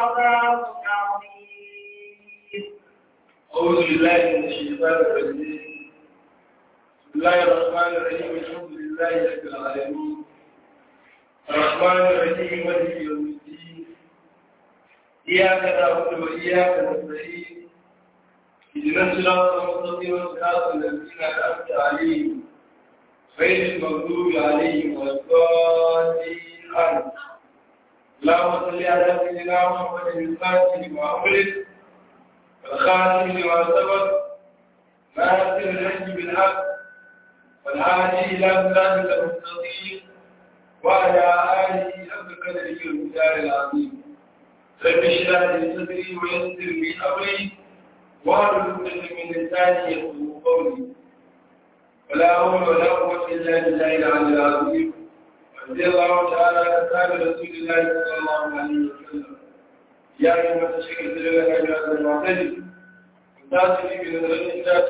عذاب عظيم أعوذ بالله من الشيطان الرجيم بسم الله الرحمن الرحيم الحمد لله رب العالمين الرحمن الرحيم مالك يوم الدين إياك نعبد وإياك نستعين اهدنا الصراط المستقيم صراط الذين أنعمت عليهم غير المغضوب عليهم ولا الضالين آمين اللهم صل على سيدنا محمد الفاتح لما أغلق والخاتم لما سبق ناصر الحج بالحق والهادي إلى صراطك المستقيم وعلى آله حق قدره المختار العظيم رب اشرح لي صدري ويسر لي أمري واحلل عقدة من لساني يفقهوا قولي ولا حول ولا قوة إلا بالله العلي العظيم رضي الله تعالى عن أصحاب رسول الله صلى الله عليه وسلم يا أيها الشيخ الدليل على هذا المعتدل وتاتي بنظرة ذات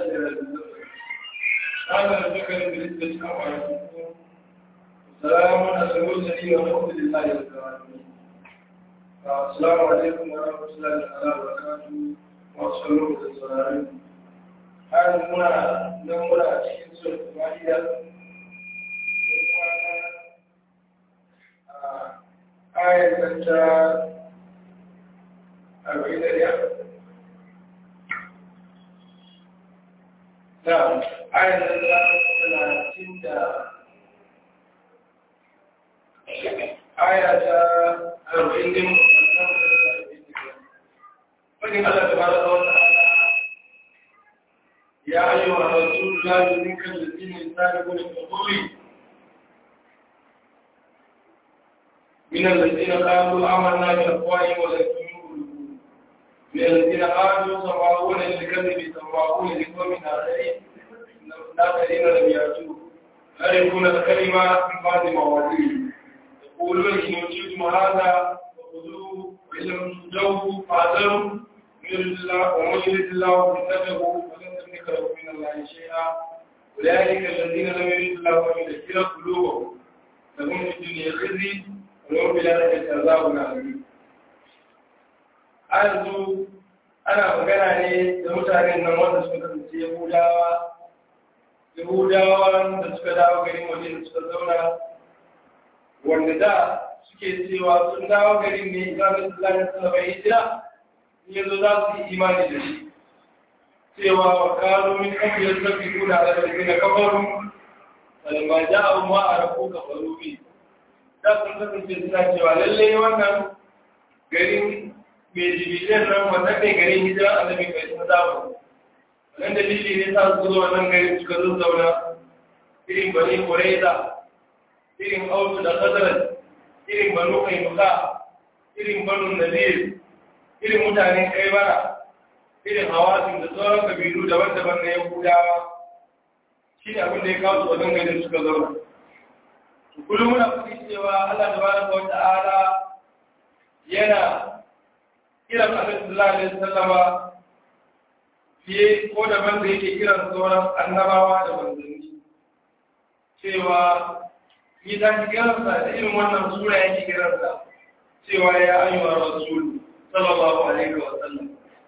هذا الذكر بالنسبة أمر السلام على المرسلين والحمد لله رب العالمين السلام عليكم ورحمة الله تعالى وبركاته وصلوا بالسلام هذا منا نمنا في سورة المائدة آية أربعين ريال نعم آية ثلاثين آية أربعين فإن الله تبارك وتعالى يا أيها الرسول لا يؤذنك الذين يسارعون في القول من الذين قالوا آمنا بأفواههم ولكن يؤمنون من الذين قالوا سماعون للكذب سماعون لقوم آخرين آخرين لم يأتوا يعرفون الكلمة من بعد مواضيعه يقولون إن أوتيتم هذا فخذوه وإن لم تؤتوه فاعذروا من يرد الله ومن يرد الله فتنه فلن تملك له من الله شيئا أولئك الذين لم يرد الله أن يذكر قلوبهم لهم في الدنيا خزي ولهم في الآخرة عذاب عظيم yanzu ana magana ne da mutanen nan wanda suka kasance yahudawa yahudawa da suka dawo garin waje da suka zauna wanda da suke cewa sun dawo garin ne islamin islamin suna bai hijira yanzu za su yi imani da shi cewa wa kano min kafiyar zafi kuna da ƙarfi na kafaru salma ja abu ma a rafu kafaru bi da sun kasance suna cewa lallai wannan garin mai jibitin nan wannan ne garin hijira annabi kai sun zamu wannan dalili ne sa su zo wannan garin suka zo zauna irin bani kuraiza irin autu da kazarar irin banu kaimuka irin banu nazir irin mutanen kaibara irin hawasin da sauran kabilu daban-daban na yahudawa shi ne abin da ya kawo su wannan garin suka zauna kullum muna kuɗi cewa allah da baraka wa ta'ala yana kiran annabi sallallahu alaihi wasallama fiye ko daban da yake kiran sauran annabawa da manzanni cewa yi ta ki kiransa da irin wannan sura yake kiransa cewa ya ayyuha rasul sallallahu alaihi wa sallam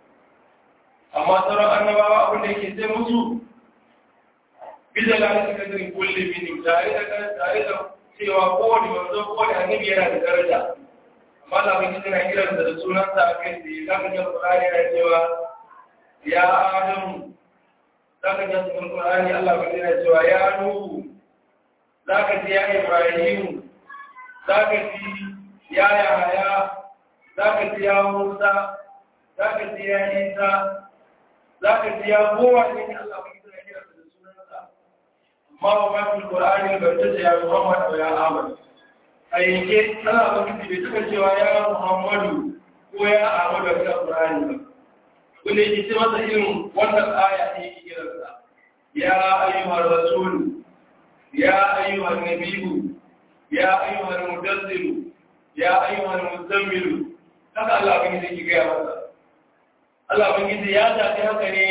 amma sauran annabawa abin da yake sai musu bisa ga cikin kadirin kulli min tare da tare da cewa kowane manzo kowane annabi yana da daraja amma da mun kira kiran da sunansa a kai da zaka ga Qur'ani yana cewa ya Adam zaka ga cikin Qur'ani Allah bai yana cewa ya Nuhu zaka ji ya Ibrahim zaka ji ya Yahaya zaka ji ya Musa zaka ji ya Isa zaka ji ya kowa ne Allah bai kira kiran da sunansa amma wa ma Qur'ani bai ta ya Muhammad wa ya Ahmad a yanke ana mafi bai suka cewa ya muhammadu ko ya ahmadu a cikin ƙurani ba wanda yake ce masa irin wannan aya ne yake kiransa ya ayyuhar rasulu ya ayyuhar nabiyu ya ayyuhar mudassiru ya ayyuhar muzammilu haka Allah bin yake gaya masa Allah bin ya tafi haka ne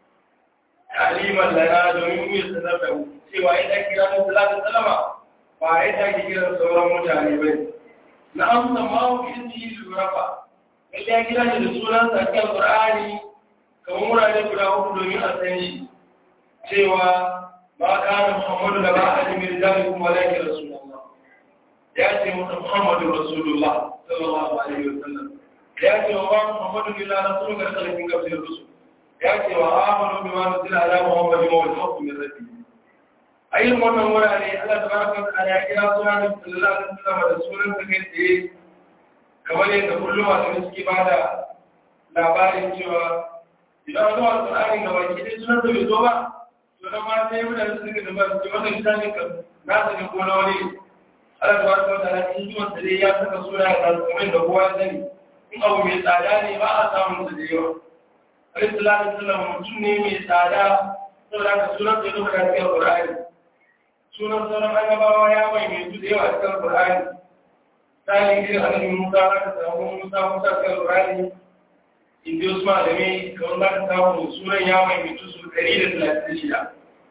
aliman lana domin mu yi sanar da mu cewa ya kira mu salatu salama ba ya take kiran sauran mutane ba na amsa ma wa izini lura ba lalle ya kira shi da sunan sa cikin Qur'ani kamar wurare guda uku domin a san shi cewa ba kana Muhammadu da ba a jimin zalikum walakin Rasulullah ya ce masa Muhammadu Rasulullah sallallahu alaihi wasallam ya ce wa Muhammadu illa rasulun ga kalbin kafin rusul ya ce wa amanu bima nuzila ala Muhammadin wa al-haqqu min rabbih ayin wannan wurare Allah tabaraka wa ta'ala ya kira sunan sallallahu alaihi wasallam da sunan sa kai tsaye kamar yadda kullum masu suke bada labarin cewa idan zuwa Qur'ani ga baki dai sunan da bai zo ba to nan ma sai mutane su rika da ba su wannan kitabin ka na su ne ko na wani Allah tabaraka wa ta'ala in ji wanda dai ya saka suna da kamar da kowa ya sani in abu mai tsada ne ba a samun su da yawa Alaihi salatu wasallam mutum ne mai tsada saboda ka sunan da ya zo da cikin Qur'ani sunan sauran annabawa ya mai mai su da yawa cikin Qur'ani tsarin irin annabi Musa aka samu Musa Musa cikin Qur'ani inda wasu malamai kamar za ka samu sunan ya mai mai su ɗari da talatin da shida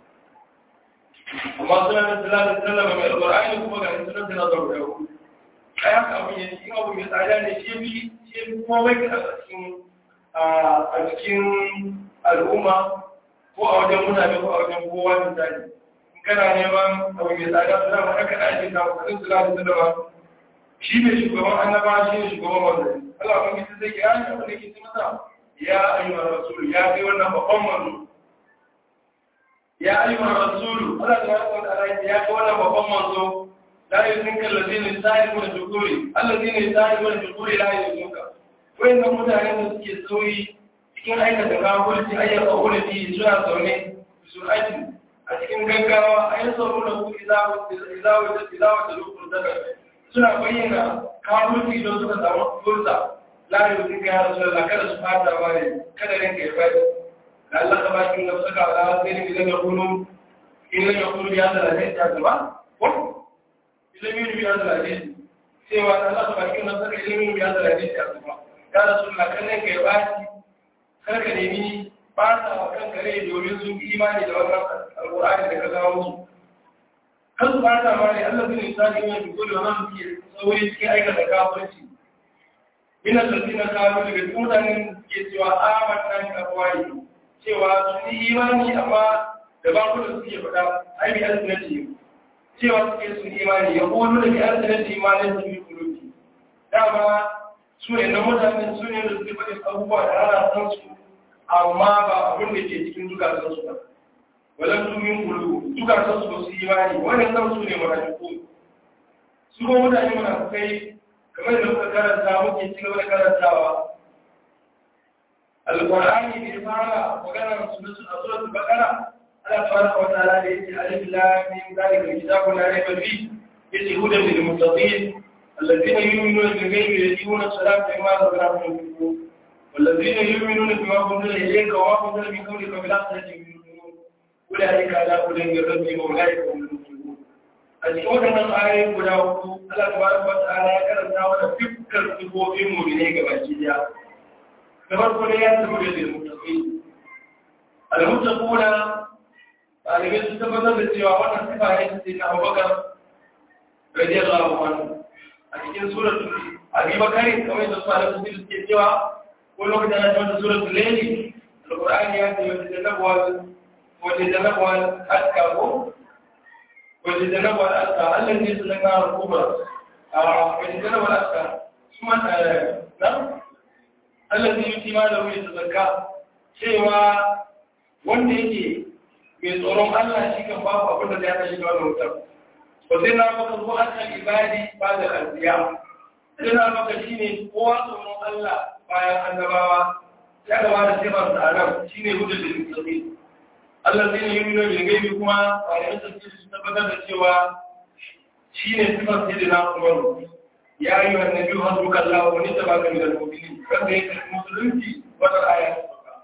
amma sunan da talatin da sallama mai Qur'ani kuma ga sunan da na zaru da hudu ai haka abin yanzu in abu mai tsada ne shi bi shi bi kuma mai a cikin a cikin al'umma ko a wajen mutane ko a wajen kowa misali kana neman abu mai tsada su zama haka da ake samu kasin su lafi su dama shi ne shugaban annaba shi ne shugaban wanda Allah ban gisi zai kira shi abin da ke masa ya ayyuhar rasulu ya kai wannan babban manzo ya ayyuhar rasulu Allah ta wata wata ala ya kai wannan babban manzo la yuzinka allazina yusa'iluna shukuri allazina yusa'iluna shukuri la yuzinka wayannan mutanen da suke sauyi cikin aikata kafirci ayyuka ulati suna zaune su aiki a cikin gaggawa a yi tsoro da ku izawa da lokacin daga suna bayyana kawurci don suka samu fursa lari da suka yara su da kada su fata ba ne kada rinka ya bai da Allah ta ba kin da suka ala sai ne idan ya kunu idan ya kunu ya da lafiya ta gaba ko idan yin biya da lafiya cewa Allah ta ba kin da suka idan yin biya da lafiya ta gaba ya rasulullah kan ne ka ya baci kar ka nemi ba sa wa kanka rai domin sun yi imani da wannan alƙur'ani da ka kawo musu kan su ba ta mani Allah zai nisa ne mai duk da wannan suke sauri cikin aikata kafirci ina sarki na kawo daga cikin mutanen ke cewa amanna ni abuwai cewa sun yi imani amma da ba ku da suke faɗa ai bi alsinati cewa suke sun imani ya kono da bi alsinati imanin su bi kulubi dama su ne na mutanen su ne da suke faɗin abubuwa da ana san su amma ba abin da ke cikin zukatansu ba walan tumin kulu zukatansu ba su yi imani wannan san su ne munafiku su ko mutane munafikai kamar da muka karanta muke ci gaba da karantawa alqur'ani bai fara magana su da a suratul baqara Allah tabaraka wa ta'ala da yace alif lam mim zalika kitabun la rayba fihi yace hudan lil muttaqin الذين يؤمنون بالغيب ويقيمون الصلاة ومما رزقناهم ينفقون والذين يؤمنون بما أنزل إليك وما أنزل من قبلك بالآخرة يؤمنون أولئك على هدى من ربهم وأولئك هم المفلحون أشهد أن الآية guda hudu Allah tabaraka wa ta'ala ya karanta wa dukkan sifofin mu'mine ga baki daya da farko ne ya tabbata da muttaqin al-muttaquna ɗalibai sun tabbatar da cewa wannan sifa ne ta na Abubakar radiyallahu anhu a cikin suratul Abi Bakari kamar da su alaƙa suke cewa كل واحد أنا جمعت سورة الليل القرآن يأتي ويتجنبها ويتجنبها الأذكى ويتجنبها الأذكى الذي يتجنبها الكبرى ويتجنبها الأذكى ثم نعم الذي يؤتي ماله يتزكى cewa wanda yake mai tsoron Allah shi kan babu abin da ya kashe wannan wutar ba sai na maka zuwa kan ibadi ba da alziya sai na maka shine kowa tsoron Allah bayan annabawa ya gaba da sifar da adam shi ne hujjar da mutsatsi Allah zai yi nuna da gaibi kuma a yayin sarki su tabbatar da cewa shi ne sifar sai da na umaru ya yi wa nabi har duka Allah wani ta baka da mu'mini kan da yake musulunci wata aya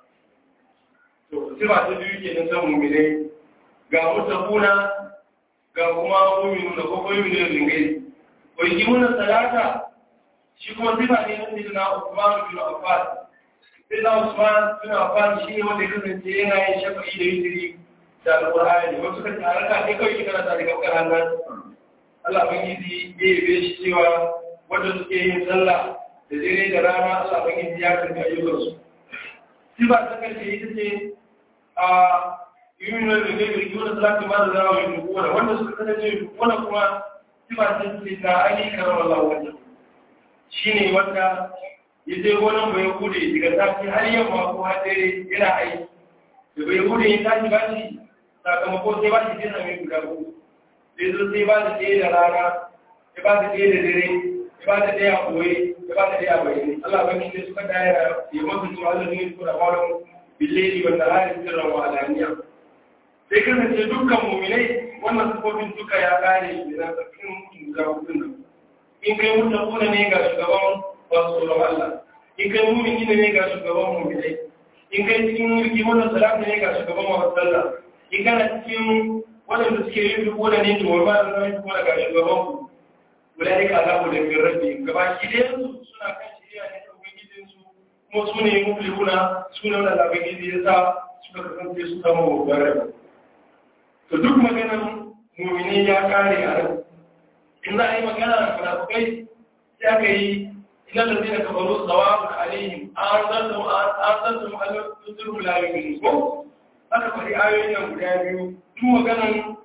to sifa ta biyu ke nan ta mu'mini ga mutakuna ga kuma mu'minu da kuma mu'minu da gaibi wai yi muna salata shi kuma sifa ne na sayyidina Usman bin Affan sayyidina Usman bin Affan shi ne wanda ya kasance yana yin shafa'i da yitiri da Al-Qur'ani wasu kan taraka ne kawai kana ta daga karan nan Allah ban yi bai yabe shi cewa wanda suke yin sallah da dare da rana Allah ban ya karɓi ayyukansu sifa ta karshe ita ce a yumin da zai birki wani salati ma da zama mai dukwana wanda suka kasance dukwana kuma sifa ta ce ta ainihin karamar Allah wajen shi ne wanda ya je gonan bai hude daga tafi har yamma ko har dare yana aiki da bai hude ya tashi ba shi sakamako sai ba shi jina mai guda uku sai zo sai ba da ɗaya da rana ya ba da ɗaya da dare ya ba da ɗaya a ɓoye ya ba da ɗaya a bayyane Allah ba shi suka daya ya mafi zuwa Allah ne su da kwanan billeli wanda hari sirran wa alaniya sai kasance dukkan muminai wannan sufofin duka ya kare shi na tsakanin mutum guda hudu nan in kai mutum kuna ne ga shugaban wasu tsoron Allah in kai mumin gina ne ga shugaban muminai in kai cikin mulki wannan salatu ne ga shugaban wasu sallah in kana cikin waɗanda suke yin duk wanda ne to ba da zama kuma daga shugaban ku wala ne ka zamu da bin rabbi gaba ki da su suna kan shiriya ne da ubangijin su kuma su ne muflihuna su ne wanda ubangiji ya sa suka kasance su zama babbar rabbi to duk maganar mu'mini ya kare a nan in za a yi magana da munafukai sai aka yi ina da zai ka baro tsawabun alaihim an zartu an zartu ma'alar tutur lalibin ko aka faɗi ayoyin nan guda biyu duk maganan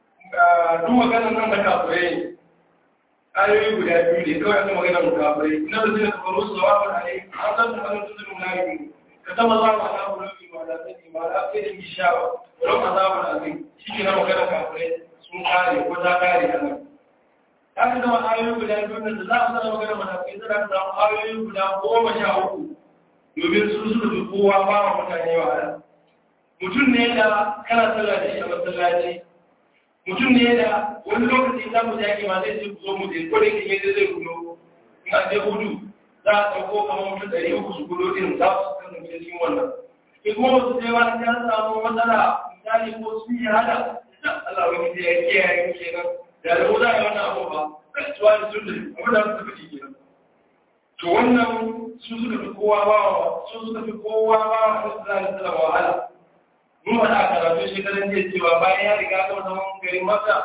duk maganan nan da kafirai ayoyi guda biyu ne kawai aka magana da kafirai ina da zai ka baro tsawabun alaihim an zartu ma'alar tutur lalibin ka taba za mu ala bulubi ma da sani ma da sai da gishawa don azabun azim shi ke na magana kafirai sun kare ko ta kare a nan haka zama ayoyi guda biyu da za a zara magana matakai zara ta samu ayoyi guda goma sha uku domin su suka fi kowa ba wa mutane wahala mutum ne da kana sallah da shi a masallaci mutum ne da wani lokaci za mu yaki ma zai ce ku zo mu je ko da ke yadda zai gudo in an je hudu za a ɗauko kamar mutum ɗari uku su gudo din za su kasance cikin wannan in kuma wasu sai wani ya samu matsala misali ko su yi hada Allah wani zai ya kiyaye kenan da da za a yi wannan abu ba zai tuwa da sun da abu da suka fi kenan to wannan su suka fi kowa ba wa su suka fi kowa ba wa a wasu zai tsara wahala mun faɗa a karatu shekaran jiya cewa bayan ya riga ga zaman garin maka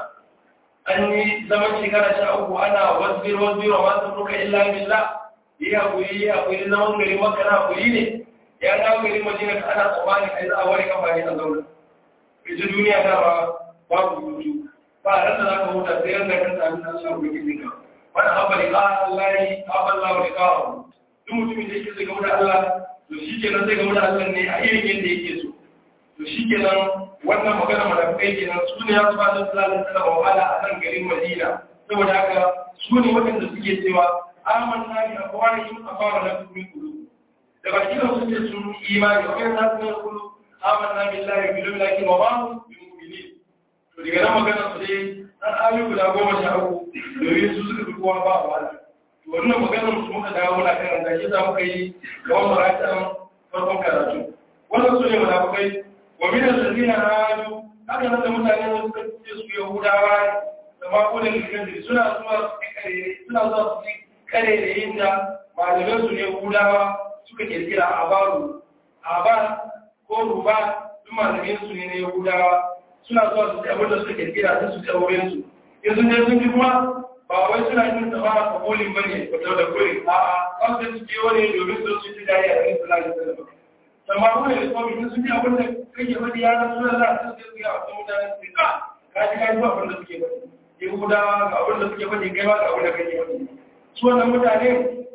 an yi zaman shekara sha uku ana wasbir wasbir wa masu ruka illa billah yi hakuri yi hakuri zaman garin maka na hakuri ne ya dawo garin madina ana tsammanin a yi za a ware kafa ne a zauna ita duniya ta ba babu hutu ba a rasa za ka huta sai yadda kan sami na Allah wani gizi ka wani haɓa da ƙa Allah yi haɓa Allah wani ƙa duk mutumin da yake zai gamu da Allah to shi ke nan zai gamu da Allah ne a irin yadda yake so to shi ke nan wannan magana malakai ke nan su ne ya su ba da sallallahu alaihi wahala a nan garin Madina saboda haka su ne waɗanda suke cewa amanna bi aqwalihim afara lakum min qulub da baki da su ce sun imani wa kai nasu ne qulub amanna billahi bil malaikati wa ma hum bimu'minin to daga nan magana su dai an ayoyi guda goma sha uku domin su suka fi kowa ba a wani to wannan maganar su muka dawo muna karanta shi za muka yi gaban maratan farkon karatu wannan su ne munafukai wa min allazina hadu haka nan da mutane da suka ce su yahudawa da makunan likan suna zuwa su kare suna zuwa su kare da yin da malaman su ne yahudawa suka kirkira abaru abar ko ruba duk malamin su ne na yahudawa suna zuwa su ci abin da suka kirkira sun su ci auren su in sun je sun ji kuma ba wai suna yin sa ba a kolin bane ko da kolin a a ba su ci wani domin su ci dai a cikin sallah da sallah amma kuma da kuma in sun ji abin da kake faɗi ya rasu da Allah sun ce ga wasu mutane su ka ka ji ka ji abin da suke faɗi yahudawa ga abin da suke faɗi kai ma ga abin da kake faɗi su wannan mutane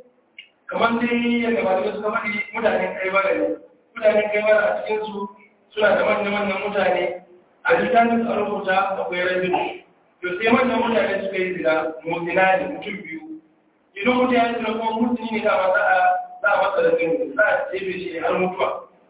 kamar dai yadda malamai suka faɗi mutanen kai ba ne mutanen kai ba a cikin su suna da manya-manyan mutane a littafin a rubuta akwai rajin to sai manyan mutane suka yi zina mutina ne mutum biyu idan mutum ya zina kuma mutuni ne dama za a za a masa da zini za a tsebe shi har mutuwa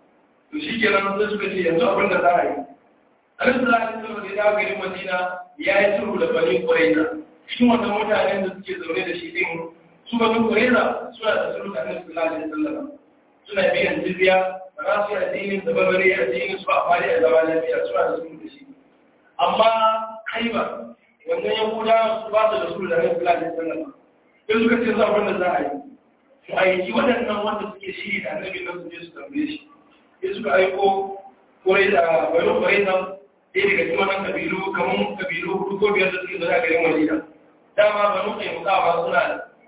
to shi ke nan sai suka ce yanzu abin da za a yi alaihi salatu wasallam da ya dawo garin madina ya yi sulhu da bani quraiza cikin wannan mutanen da suke zaune da shi din su bani quraiza suna da sulhu da annabi sallallahu alaihi wasallam suna biyan jizya ba za su yi addinin da barbare addinin su ba a fari a zama lafiya suna da sulhu da shi amma kaiba wannan yahuda su ba su da sulhu da annabi sallallahu alaihi wasallam sai suka ce za abin da za a yi su aiki waɗannan wanda suke shiri da annabi nan su je su tambaye shi sai suka aiko kurai da bari kurai nan ɗaya daga cikin wannan kabilu kamar kabilu hudu ko biyar da suke zaune a garin madina dama banu kai mukawa suna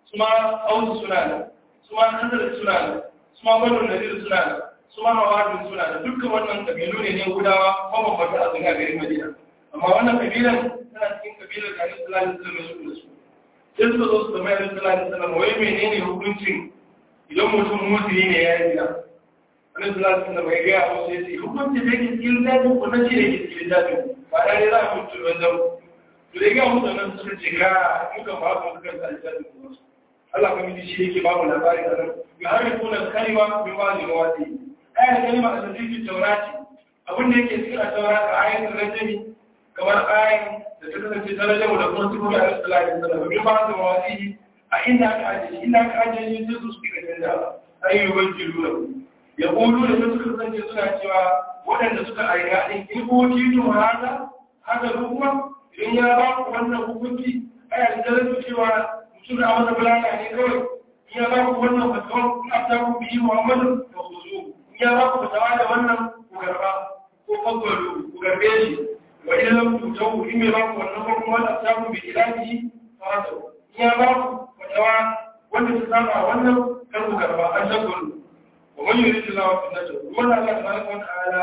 su ma ausu suna nan su ma nazar suna nan su ma banu nadir suna nan su ma hawadin suna nan dukkan wannan kabilu ne ne gudawa mabambanta a zanga garin madina amma wannan kabilan tana cikin kabilar da alaihi salatu wasallam ya su sai suka zo su zama alaihi salatu wasallam wai menene hukuncin idan mutum mutiri ne ya yi gida alaihi salatu wasallam ya gaya musu ya ce hukuncin da yake cikin littafin ku nan shi ne yake cikin littafin ba da ne za a mutu wajen to da ya gaya musu nan suka ce ka muka ba ku kuka sa littafin ku Allah kuma shi yake ba mu labarin da nan ya harifuna kalima bi ma ni wati ayar kalima a cikin taurati abin da yake cikin a taurati ayatul rajmi kamar ayin da ta kasance ta rajamu da kuma sifofi a rasu lalata da babin ba da mawasi a inda aka ajiye inda aka ajiye shi sai su suke da canja ayyukan jiru da ya ƙulu da suka kasance suna cewa waɗanda suka aika ɗin in ko tito haka haka kuma idan ya ba ku wannan hukunci a yanzu da rasu cewa mutum na masa bulala ne kawai in ya ba ku wannan fatawar in a ta ku biyi muhammadu da ku zo in ya ba ku fatawa da wannan ku garba ko fagwaro ku garbe shi وإن لم تؤتوا إن يبقوا والنظر ولا أتاكم بإلهه فرسوا إن يبقوا وتوا wanda ta saba wannan kar ku karba an shakuru wa man yuridu Allahu fitnatahu wanda Allah tabaraka wa ta'ala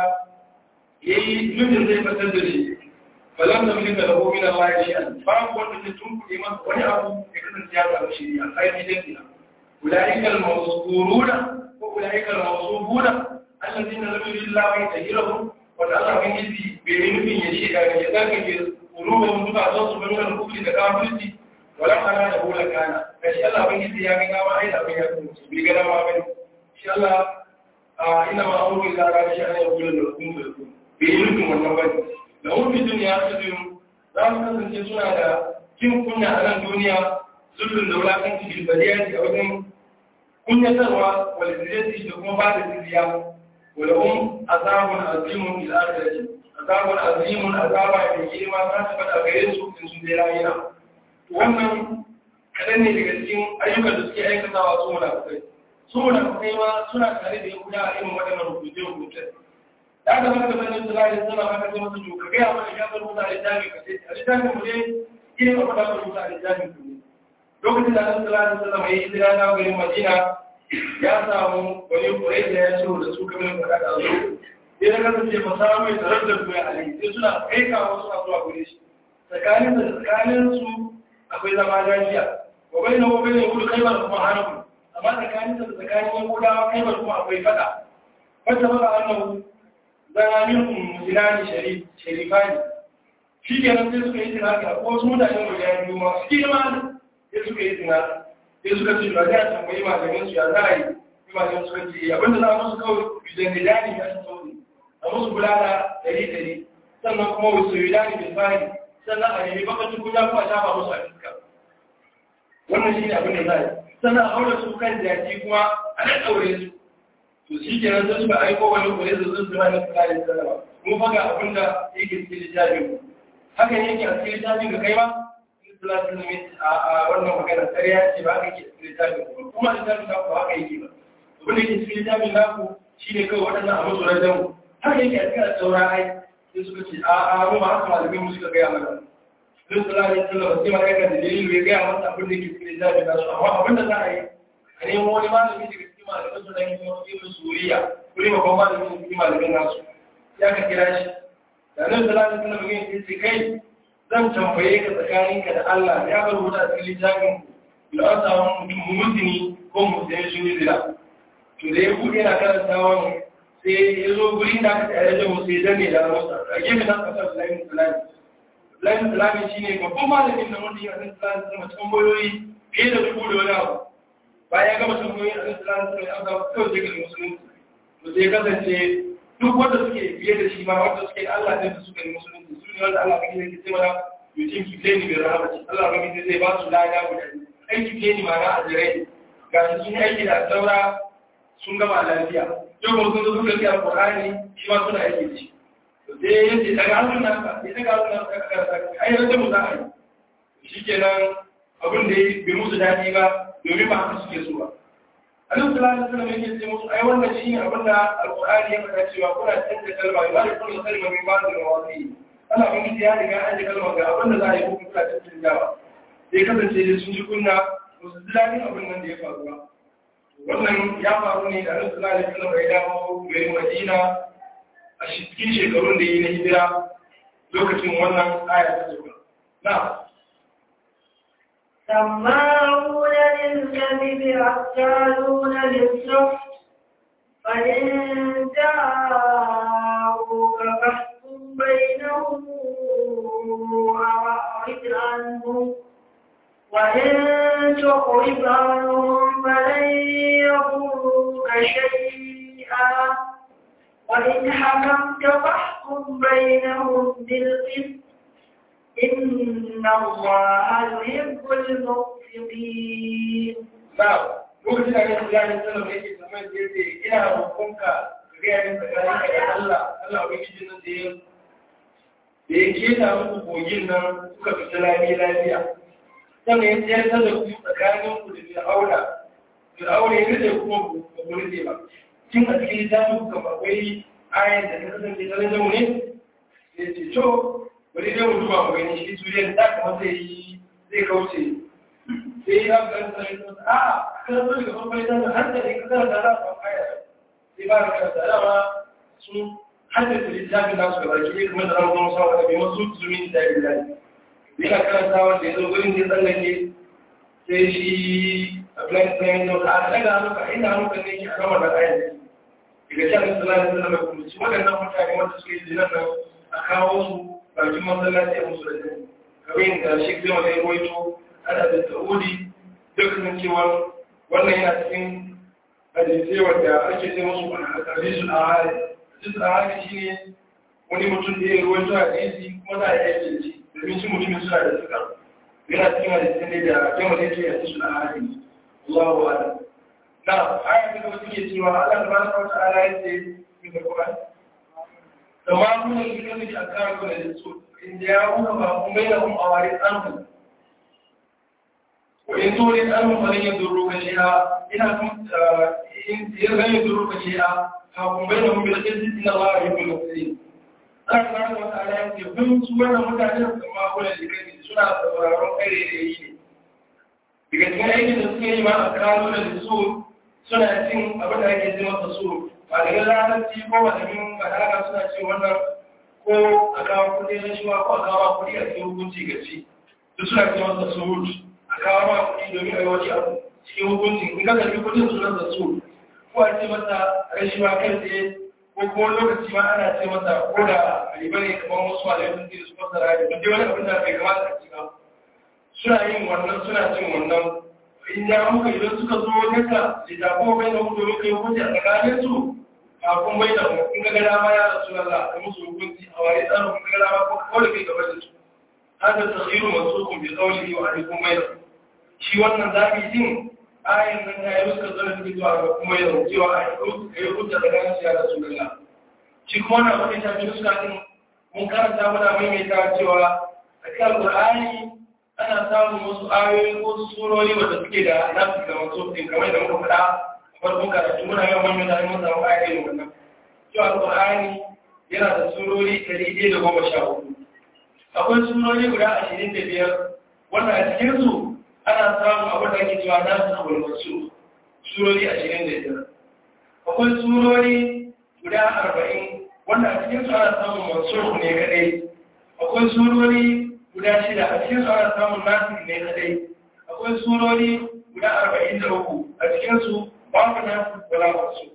yayi nufin zai fatar da shi falam tamlika lahu min Allah shay'an babu wanda zai tunkuɗe masa wani abu ya kasance ya samu shiriya ai ni dai kina ulaika al-mawsuruna wa ulaika al-mawsubuna alladhina lam yuridu Allahu yatahhirahum wanda Allah kan yi bai yi nufin ya shiga ya zarkake ƙulubin zuba don su bin wani kufri da kafirci wala kana da hula kana ga shi Allah ban yi ya ga gawa ai da bai ya kuma bai ga dama bane shi Allah a ina ma amuru ila ra shi ana yaqulu da kun da kun bai yi nufin wannan bane da wani duniya ta duniya za mu kasance suna da jin kunya a nan duniya zullun da wulakanci bilbaliyar da wajen kunyatarwa wal ziyarci da kuma ba da ziyarci ولهم عذاب عظيم في الآخرة عذاب عظيم عذاب mai girma za su faɗa gare su in sun je rayuwa wannan kaɗan ne daga cikin ayyukan da suke aikatawa su munafukai su munafukai ma suna tare da yahuda a irin waɗannan rubuce rubuce da aka zama da sanin su lalai suna maka ce masa to ka gaya mana ya bar rubuta a littafin ka ce a littafin mu ne irin abin da aka rubuta a littafin ku ne lokacin da annabi sallallahu alaihi wasallam ya yi hijira na garin Madina ya samu wani kurai da ya so da su kamar faɗa da zo sai na kasance ba samu mai tarar da duya a lai sai suna aika wasu suna zuwa gure shi tsakanin da tsakanin su akwai zama lafiya wa bai na wabai ne wuri kaibar kuma hannu amma tsakanin da tsakanin yan gudawa kaibar kuma akwai faɗa wata maka annabu zanamin musulani sharifani shi kenan sai suka yi tunani a wasu mutanen guda biyu masu girma sai suka yi tunani sai suka ce ba za a tambayi malamin su ya za a yi malamin suka ce abinda za a musu kawai bidan da dani ya su sauri a musu bulala dari dari sannan kuma wasu yi dani da fari sannan a nemi bakacin kunya kuma shafa musu a fiska wannan shi ne abin da za a yi sannan a haura su kan jaki kuma a nan ɗaure su to shi ke nan sai suka aiko wani kore da sun zama na kula da sallama mun faga abin da yake cikin littafin hakan yake a cikin littafin ga kai ma salatin limit a wannan magana ƙarya ce ba aka ke littafin kuma littafin naku ba aka yi ba abin da ke cikin littafin naku shi ne kawai waɗannan a masu rajen haka yake a cikin saura ai sai suka ce a a mu ba haka malamin mu suka gaya mana sun salatin sallama sai ma yakan da dalilu ya gaya masa abin da ke cikin littafin nasu amma abin da za a yi a nemo wani malami daga cikin malamin su dan yi wasu suriya kuri babban malamin su cikin malamin nasu ya ka kira shi da nan salatin sallama ya ce kai zan tambaye ka tsakaninka da Allah ya bar wuta a cikin littafin da an samu mutum mutuni ko mutum sun yi zira to da ya buɗe na karantawa sai ya zo guri da aka tsaye da mu sai danne da musa a gefe na kasar Islamin Islami Islamin Islami shi ne babban malamin da wanda ya san Islamin Islami tambayoyi fiye da dubu da wani abu bayan ya gama tambayoyi a Islamin Islami an samu kawai sai ga musulunci to sai kasance duk wanda suke biye da shi ma wanda suke Allah ne da suka yi musulunci su ne wanda Allah kake yake cewa yutin kifleni bi rahmati Allah kake zai ba su lada guda ai kifleni ma na ajirai ga shi sun aiki da saura sun gama lafiya yau kuma sun zo suka yi alqur'ani shi ma suna aiki da shi to sai yace daga hannun nan ka sai daga hannun nan ka ai rage mu za a yi shikenan abin da bai musu dadi ba domin ba haka suke so ba Annabi sallallahu alaihi wasallam yake ce musu ai wannan shine abin da Al-Qur'ani ya faɗa cewa kuna canza kalma ba da kullu kalma min ba'd al-mawadi. Allah ban ya riga an ji kalma ga abin da za a yi ko kuna canza jawa. Sai kasance da sun ji kunna ba su ji daɗin abin nan da ya faru ba wannan ya faru ne da annabi sallallahu alaihi wasallam ya dawo garin Madina a cikin shekarun da yi na hijira lokacin wannan aya ta zuwa na سماعون للكذب أكالون للسحت فإن جاءوك فاحكم بينهم أو أعرض عنهم وإن تعرض عنهم فلن يضروك شيئا وإن حكمت فاحكم بينهم بالقسط إن الله يحب المقسطين na lokacin da annabi sallallahu alaihi wasallam yake zaman da yake ina roƙonka ka ga yayin tsakaninka da Allah Allah ubangiji nan da ya da ya keta muku kogin nan suka fita lami lafiya sannan ya tsayar da ku tsakanin ku da fir'auna fir'auna ya rike kuma ba ku rike ba cin a cikin littafin ku kamar akwai ayan da ta kasance ta rage mu ne ya ce to bari dai mu duba mu gani shi suriyan da kamar zai yi zai kauce sai ya ga sai a kan so daga farko ya zama har da ne ka zama da za ka aya sai ba ka da dama sun haddace littafin nasu gaba ki kuma da ran kuma sawa da bai masu zumin da ya dai yana karanta wanda ya zo gurin da ya tsallake sai shi a plan plan da a daga hannuka inda hannuka ne ke a gama da ayan daga can da sallallahu alaihi wasallam kuma ci waɗannan mutane wanda suke yi nan a kawo su bakin masallaci a musu da jini kamar yadda shi zai wani ruwaito ana da sa'udi duk sun cewa wannan yana cikin hadisai wanda ake ce musu hadisul ahadi hadisul ahadi shine wani mutum da ya ruwaito hadisi kuma za a yi aiki da shi domin shi mutumin suna da suka yana cikin hadisai ne da jama da yake hadisul ahadi Allahu a'lam na aya ta gaba take cewa Allah tabaraka wa ta'ala yace ni da Qur'an kama kuma shi ne da aka kawo da su inda ya kuma ba kuma bainahum awaris anhum وإن تولد أنهم فلن يضروك شيئا إنهم لن يضروك شيئا فهم بينهم بالقسط إن الله يحب المحسنين Allah subhanahu wa ta'ala ya ce kun su wannan mutanen kuma kula da kai suna sauraron kare da yi ne daga cikin aikin da suke yi ma a kano da su suna cin abin da ake ce masa su ba daga larabci ko malamin balaga suna ce wannan ko a kawo kuɗi na shiwa ko a kawo kuɗi a cikin hukunci gaci duk suna ce masa su a kawo ma kuɗi domin a yi wani abu cikin hukunci in ka karbi kuɗin su na su ko a ce masa rashiwa kai tsaye ko kuma lokaci ma ana ce masa ko da riba ne kamar wasu malamai sun ce su fasara da duk wani abin da bai kamata a ci ba suna yin wannan suna cin wannan in ya muka idan suka zo naka littafo bai da hudu muka yi hukunci a tsakanin su kafin bai da mu in ga gada ma ya rasu Allah ka musu hukunci a wani tsarin kun ga gada ma ko kawai kai gaba da su hada takhiru mansukun bi qawlihi wa alaikum bai shi wannan zabi din ayin nan ya yi suka zara suke zuwa ga kuma yau cewa a yi hujja da ganin siya da su galla shi kuma na wani tafi suka din mun karanta muna maimaita cewa a cikin alƙur'ani ana samun wasu ayoyi ko surori wanda suke da nasu da wasu din kamar da muka faɗa a farkon karatu muna yawan maimaita mun samu ayoyi wannan cewa alƙur'ani yana da surori ɗari ɗaya da goma sha hudu akwai surori guda ashirin da biyar wanda a cikinsu ana samun abin da ake cewa na su abu masu surori ashirin da biyar akwai surori guda arba'in wanda a cikin su ana samun masu ne kadai akwai surori guda shida a cikin su ana samun nasu ne kadai akwai surori guda arba'in da uku a cikin su babu nasu wala masu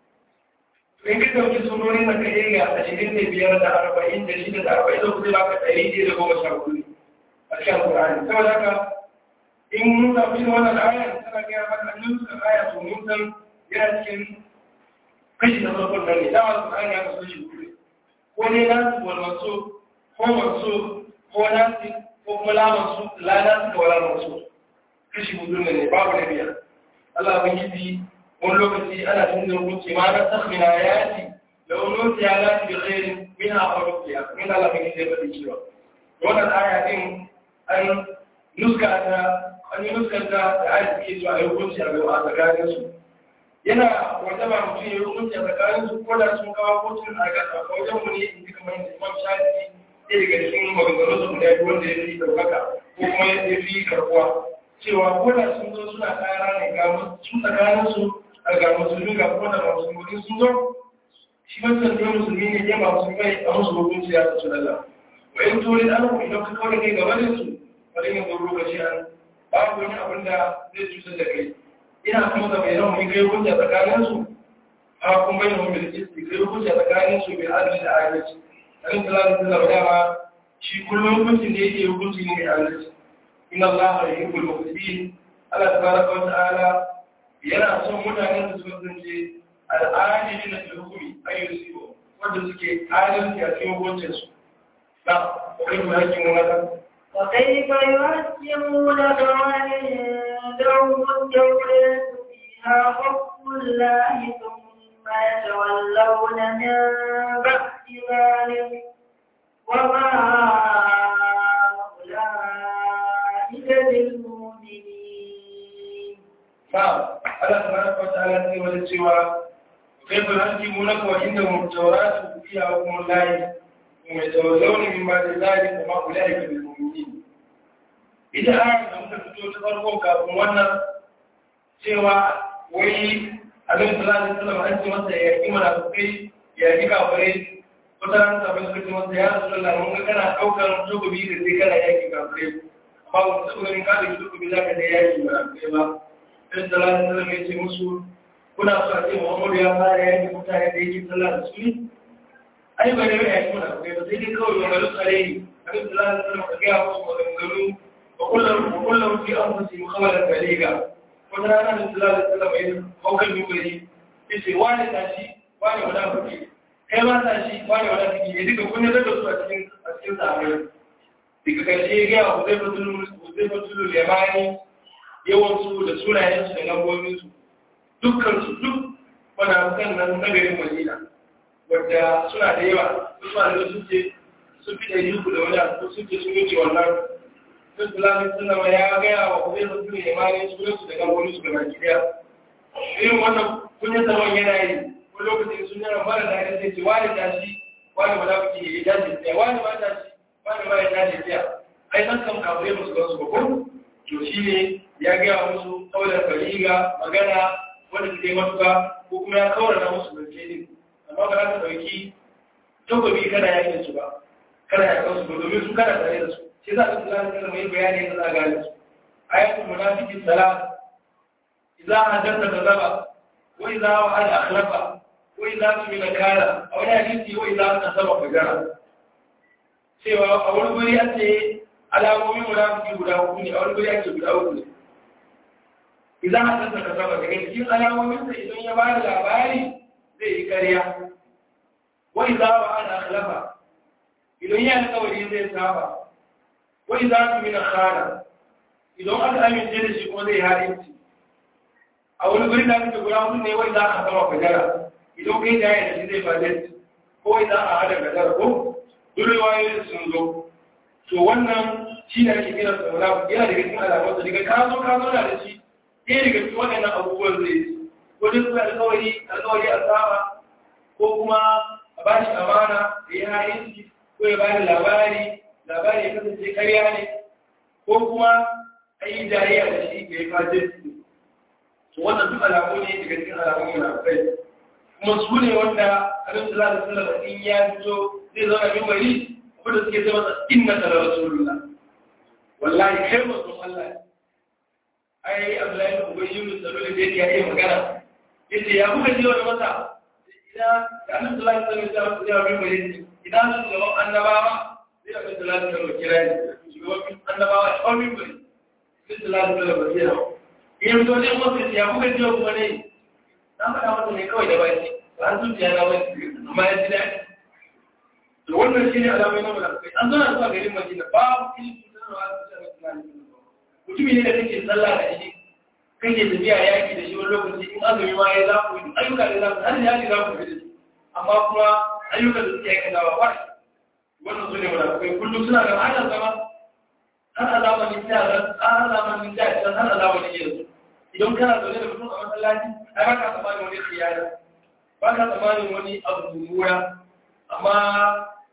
in ka ɗauki surori na kai ga ashirin da biyar da arba'in da shida da arba'in da uku zai baka ɗari ɗaya da goma sha hudu a cikin alƙur'ani saboda haka in mun zafi da wannan ayar tana gaya maka an suka aya to mun san yana cikin kashi na farkon nan ne dama su aya ya kasu shi kure ko ne na su wal masu ko masu ko na su ko kuma la masu la na su da wala masu kashi hudu ne babu na biyar Allah ban yi wani lokaci ana cin da rubuce ma na sakhmina ayati da wani lokaci ya lati bi khairin min ha farqiya min Allah ban yi zai faɗi cewa wannan aya din an nuska ta an yi nuskanta da aiki ke zuwa ya hukunci a gaba a tsakanin su yana wata ba mutum ya hukunci a tsakanin su ko da sun kawo kotun a gasa a wajen mu ne in ji kamar yadda imam shafi ɗaya daga cikin maganganun su guda biyu wanda ya fi ɗaukaka ko kuma ya fi karɓuwa cewa ko da sun zo suna ƙara ne ga su tsakaninsu a ga musulmi ga kuma da musulmi sun zo shi wancan ne musulmi ne ya ba musulmai a musu hukunci ya su lalla wa in turin an ku idan ka kawai kai gaba da su bari yin zo lokaci an babu wani abin da zai cutar da kai ina kuma da mai rauni kai hujja tsakanin su a kuma bai rauni da kisti kai hujja tsakanin su bai adalci da adalci dan sallallahu alaihi wasallam dama shi kullum hukuncin da yake hukunci ne mai adalci inna allaha yuhibbul muqsitin Allah tabaraka wa ta'ala yana son mutanen da suka zance al'adili na hukumi ayyar siyo wanda suke adalci a cikin hukuncinsu na kai mu hakkin wani وكيف يحكمونك وعندهم التوراة فيها حكم الله ثم يتولون من بعد ذلك وما أولئك بالمؤمنين نعم الله تبارك وتعالى يقول السوى كيف يحكمونك وعندهم التوراة فيها حكم الله ثم يتولون من بعد ذلك وما أولئك بالمؤمنين إذا أعلم أن تفتو تفرقوا كافم وانا سوى وي أبن صلى الله عليه وسلم أنت مسا يأتي منافقين يأتي كافرين wata sabon suka ce masa ya rasu Allah mun ga kana ɗaukar tukubi da sai kana yaki kafirai amma ba mu taɓa ganin ka da tukubi za ka da yaki ba kai ba sai sallallahu alaihi wasallam ya ce musu kuna so a ce Muhammadu ya fara yaki mutane da yake sallah da su ne ai ba da yaki muna kai ba sai dai kawai ba garin tsare ne annabi sallallahu alaihi wasallam ka ga musu maganganu wa kullum wa kullum fi anfusihim khabaran baliga wata rana da sallallahu alaihi wasallam ya haukan mimari yace wani tashi wani munafiki kai ba ta shi wani wani ciki ne duka kun da su a cikin a cikin sahabbai duka karshe ya gaya wa zai fatulu zai fatulu lemani yawan su da sunayen su da lambobin su dukkan su duk munafukan nan na garin Madina wadda suna da yawa su ma da sun ce sun fi ɗari uku da wani abu sun ce sun wuce wannan sun tulamin suna ya gaya wa zai fatulu lemani sunan su da lambobin su da baki daya irin wannan kunyar zaman yana yi ko lokacin sun yana mara da ya ce wani tashi wani ba za ku ya tashi tsaya wani ba tashi wani ba ya tashi tsaya ai san kan kafure musu gan su ba ko to shi ne ya gaya musu kaular bariga magana wanda su kai matuka ko kuma ya kawar na musu zance ne amma ba za ka ɗauki takobi kana yakin su ba kana yakan su ba domin su kana tare da su shi za ka tsara kana mai bayani na zagaya su ayatul munafiqin salat idza hadatha kadaba wa idza wa'ada akhlafa wai za su yi na kara a wani hadisi wai za su sama fagara cewa a wani guri an ce alamomin munafiki guda uku ne a wani guri ake guda uku ne idan a san ka saba daga cikin alamomin sa idan ya bada labari zai yi karya wai za wa ana akhlafa idan ya alƙawari zai saba wai za su yi na kara idan aka amince da shi kuma zai halinci a wani guri da ake guda uku ne wai za a sama fagara idan kai da yana shi zai faɗi ko idan a hada gadar ko durewayoyin sun zo to wannan shi ne ake kira sa wala yana daga cikin alamarsa daga ka zo ka zo da shi ɗaya daga cikin waɗannan abubuwan zai yi ko duk suna alƙawari alƙawari a saba ko kuma a ba shi amana da ya hayin ko ya bada labari labari ya kasance karya ne ko kuma a yi jariya da shi ga ya fajin to wannan duk alamu ne daga cikin alamun yana kai kuma su ne wanda abin da za a sallama in ya fito zai zauna min bari wanda suke zama da inna da rasulullah wallahi kai masu Allah ai Abdullahi ibn Ubay ibn Salul da yake yayi magana yace ya kuka ji wani masa idan da Annabi sallallahu alaihi wasallam ya min bari idan su gaban annabawa sai Annabi sallallahu alaihi wasallam kira ni shugaban annabawa ya min bari sai sallallahu alaihi wasallam ya in to ne mutum ya kuka ji wani ne na faɗa masa ne kawai da baki ba an zuciya na wani amma ya ji daɗi to wannan shi ne alamai na mulakai an zana zuwa garin madina babu ilimin sanarwa a cikin mutane mutumi ne da kake sallah da shi kake tafiya yaki da shi wani lokaci in azumi ma ya za ku yi ayyuka da za ku har yaki za ku fi da shi amma kuma ayyuka da suke aikata ba ba wannan su ne mulakai kullum suna da hanyar zama har a zamanin da har a zamanin da har a zamanin yanzu idan kana zaune da mutum a masallaci ai ba ka tsammanin wani khiyara ba ka tsammanin wani abu mummuna amma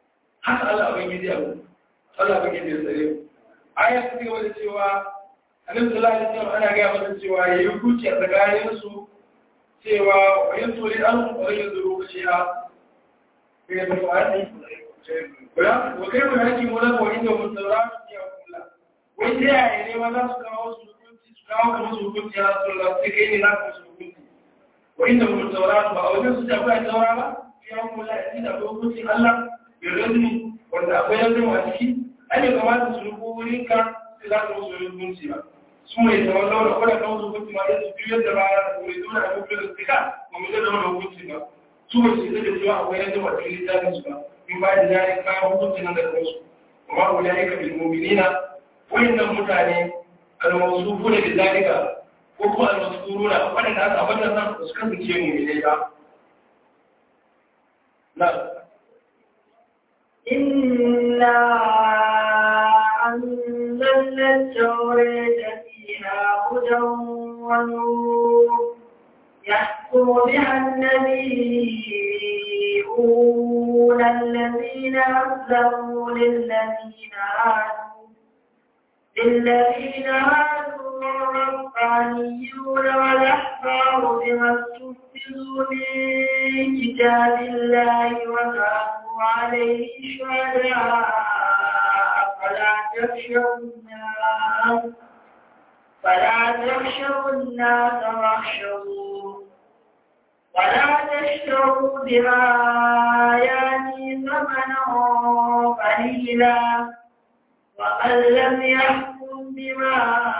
haka Allah abin gidi abu Allah abin gidi ya tsare aya ta gaba da cewa annabi sallallahu alaihi wasallam ana ga masa cewa yayi hukunci a tsakanin su cewa wa yasuri an wa yadru kashiya kai da fa'ani Wala, wa kai mun haƙi mu nan wa inda mun saurara ya kula. Wai ta yaya ne ma za su kawo su hukunci su kawo kamar su hukunci ya Rasulullah sai kai ne na ka su hukunci. Wa inda mun saurara ba a wajen su ta akwai saura ba ya kula ya da akwai hukuncin Allah ya razni wanda akwai yanzu a ciki. Ai bai kamata su rubu wurin ka sai za ka musu hukunci ba. Su mai zaman laura kwada kan wasu hukunci ma sai su biyar da baya da mai zuwa da hukunci da suka ba mu zai zama da hukunci ba. Su ba su zai da cewa akwai yanzu a cikin littafin su ba. من بعد ذلك ما هو كنت نقدر وما أولئك بالمؤمنين وإن المتاني الموصوفون بذلك وهو المذكورون وأن الناس أبدا سكن شيء من إليها نعم إنا أنزلنا التوراة فيها هدى ونور يحكم بها النبيون الذين أسلموا للذين هادوا للذين هادوا والربانيون والأحبار بما استحفظوا من كتاب الله وكانوا عليه شهداء فلا تخشوا الناس فلا تخشوا الناس واخشوا ولا تشتروا بآياتي ثمنا قليلا ومن لم يحكم بما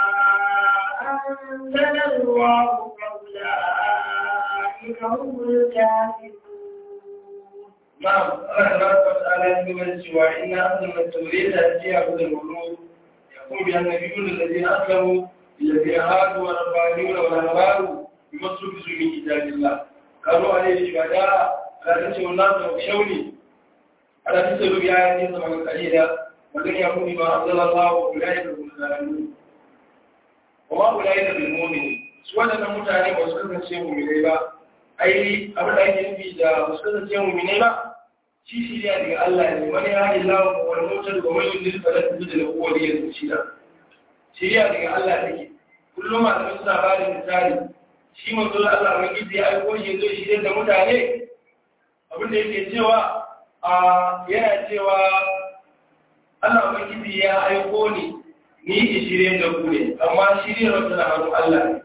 أنزل الله فأولئك هم الكافرون نعم الله تبارك وتعالى يقول سوى إن أنزلنا التوراة فيها هدى ونور يقول بها النبيون الذين أسلموا الذين هادوا والربانيون والأحبار بما استحفظوا من كتاب الله كانوا عليه شهداء لا تنسوا الناس واخشوني ألا تسألوا بآياتي ثمنا قليلا ولن يكون بما أنزل الله أولئك هم الظالمون وما أولئك بالمؤمنين سوى أن متعني وسكن سيهم إليه ai abin da ake nufi da musulun ce mu ne ba shi shirya daga Allah ne wani ya yi lawa ko wani motar da wani yin da da da kowa da yanzu shi da shirya daga Allah take kullum a cikin suna ba da misali shi manzo Allah mai gidi ya aiko shi zai shirya da mutane abin da yake cewa a yana cewa Allah mai gidi ya aiko ni ni ki shirye da ku ne amma shirya wata na hannun Allah ne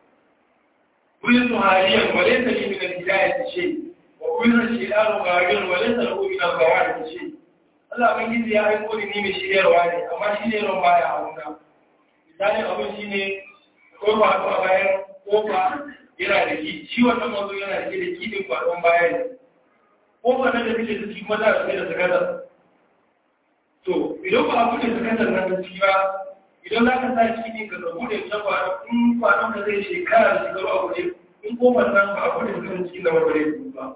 كل هاديا وليس لي من الهداية شيء وكل الشيطان غاويا وليس له من الغواية شيء Allah ban gizi ya aiko ni mai shiryarwa ne amma shiryarwa ba ya hauna misalin abin shi ne kofa a bayan kofa yana da ki shi wannan mazo yana da ke da kidin kwadon baya ne kofa nan da take da ciki maza da da sakata to idan ba abu da sakatar nan da ciki ba idan za ka sa shi ne ka zabu da ita ba in kwanan ka zai shekara da shekaru a waje in kofar nan ba a bude kan cikin da wabare su ba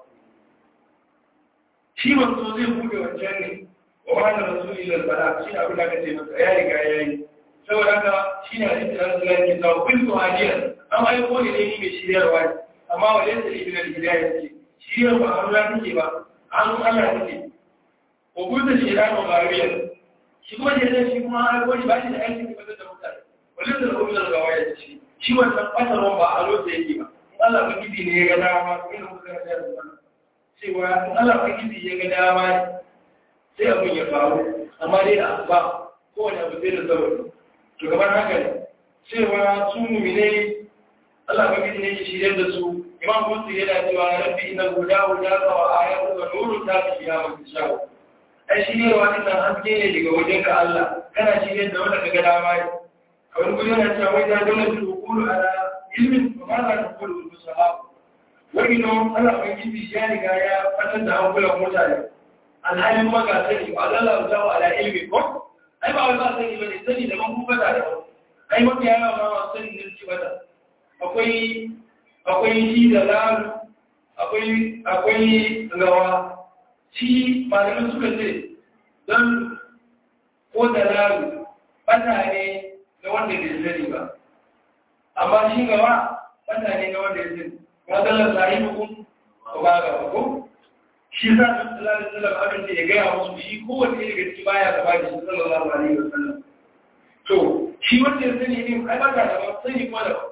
shi wanzu zai bude wancan ne wa wani rasuli da bala shi abin da aka ce masa ya riga ya yi saboda haka shi ne hadisi na zuwa ke sa kun su hadiyar an aiko ne ne ni mai shiryarwa ne amma wa yadda ne bin hidayah ce shiryar ba a ruwa take ba an Allah take ko gudu shi da ba gariyar shi kuma da zai shi kuma har wani ba shi da aikin da da mutane wani da kuma da gawa ya ci shi wannan fatarwa ba a lokacin yake ba Allah ba gidi ne ya ga dama ko ina muka ga da wannan cewa Allah ba gidi ya ga dama sai abin ya faru amma dai da ba kowane abu sai da sababi to kamar haka ne cewa su mumine Allah ba gidi ne ya shirye da su imam Musa yana cewa rabbi inna huda huda wa ayatu wa nuru ta fi ya mutu shawo ai shi ne wani nan haske ne daga wajen ka Allah kana shi ne da wanda kaga dama ne a wani gudu yana cewa wai da dole su kulu ala ilmin ba ma za ta kulu su sahab wani no Allah ban gidi ya riga ya fatar da hankulan mutane alhalin maga sani ba Allah za wa ala ilmi ko ai ba wai ba sani ba ne sani da ban kuma da ai mafi yawa ma ma sani ne ci bata akwai akwai shi da lalu akwai akwai gawa shi malamin suka ce don ko da lalu bata ne ga wanda bai sani ba amma shi gaba bata ne ga wanda ya sani ba zallar sahi hukun ba ba ga ko shi sa su sallallahu alaihi wasallam abin da ya gaya musu shi kowace daga ciki baya gaba da shi sallallahu alaihi wasallam to shi wanda ya sani ne ai ba ka da ba sani kuma da ba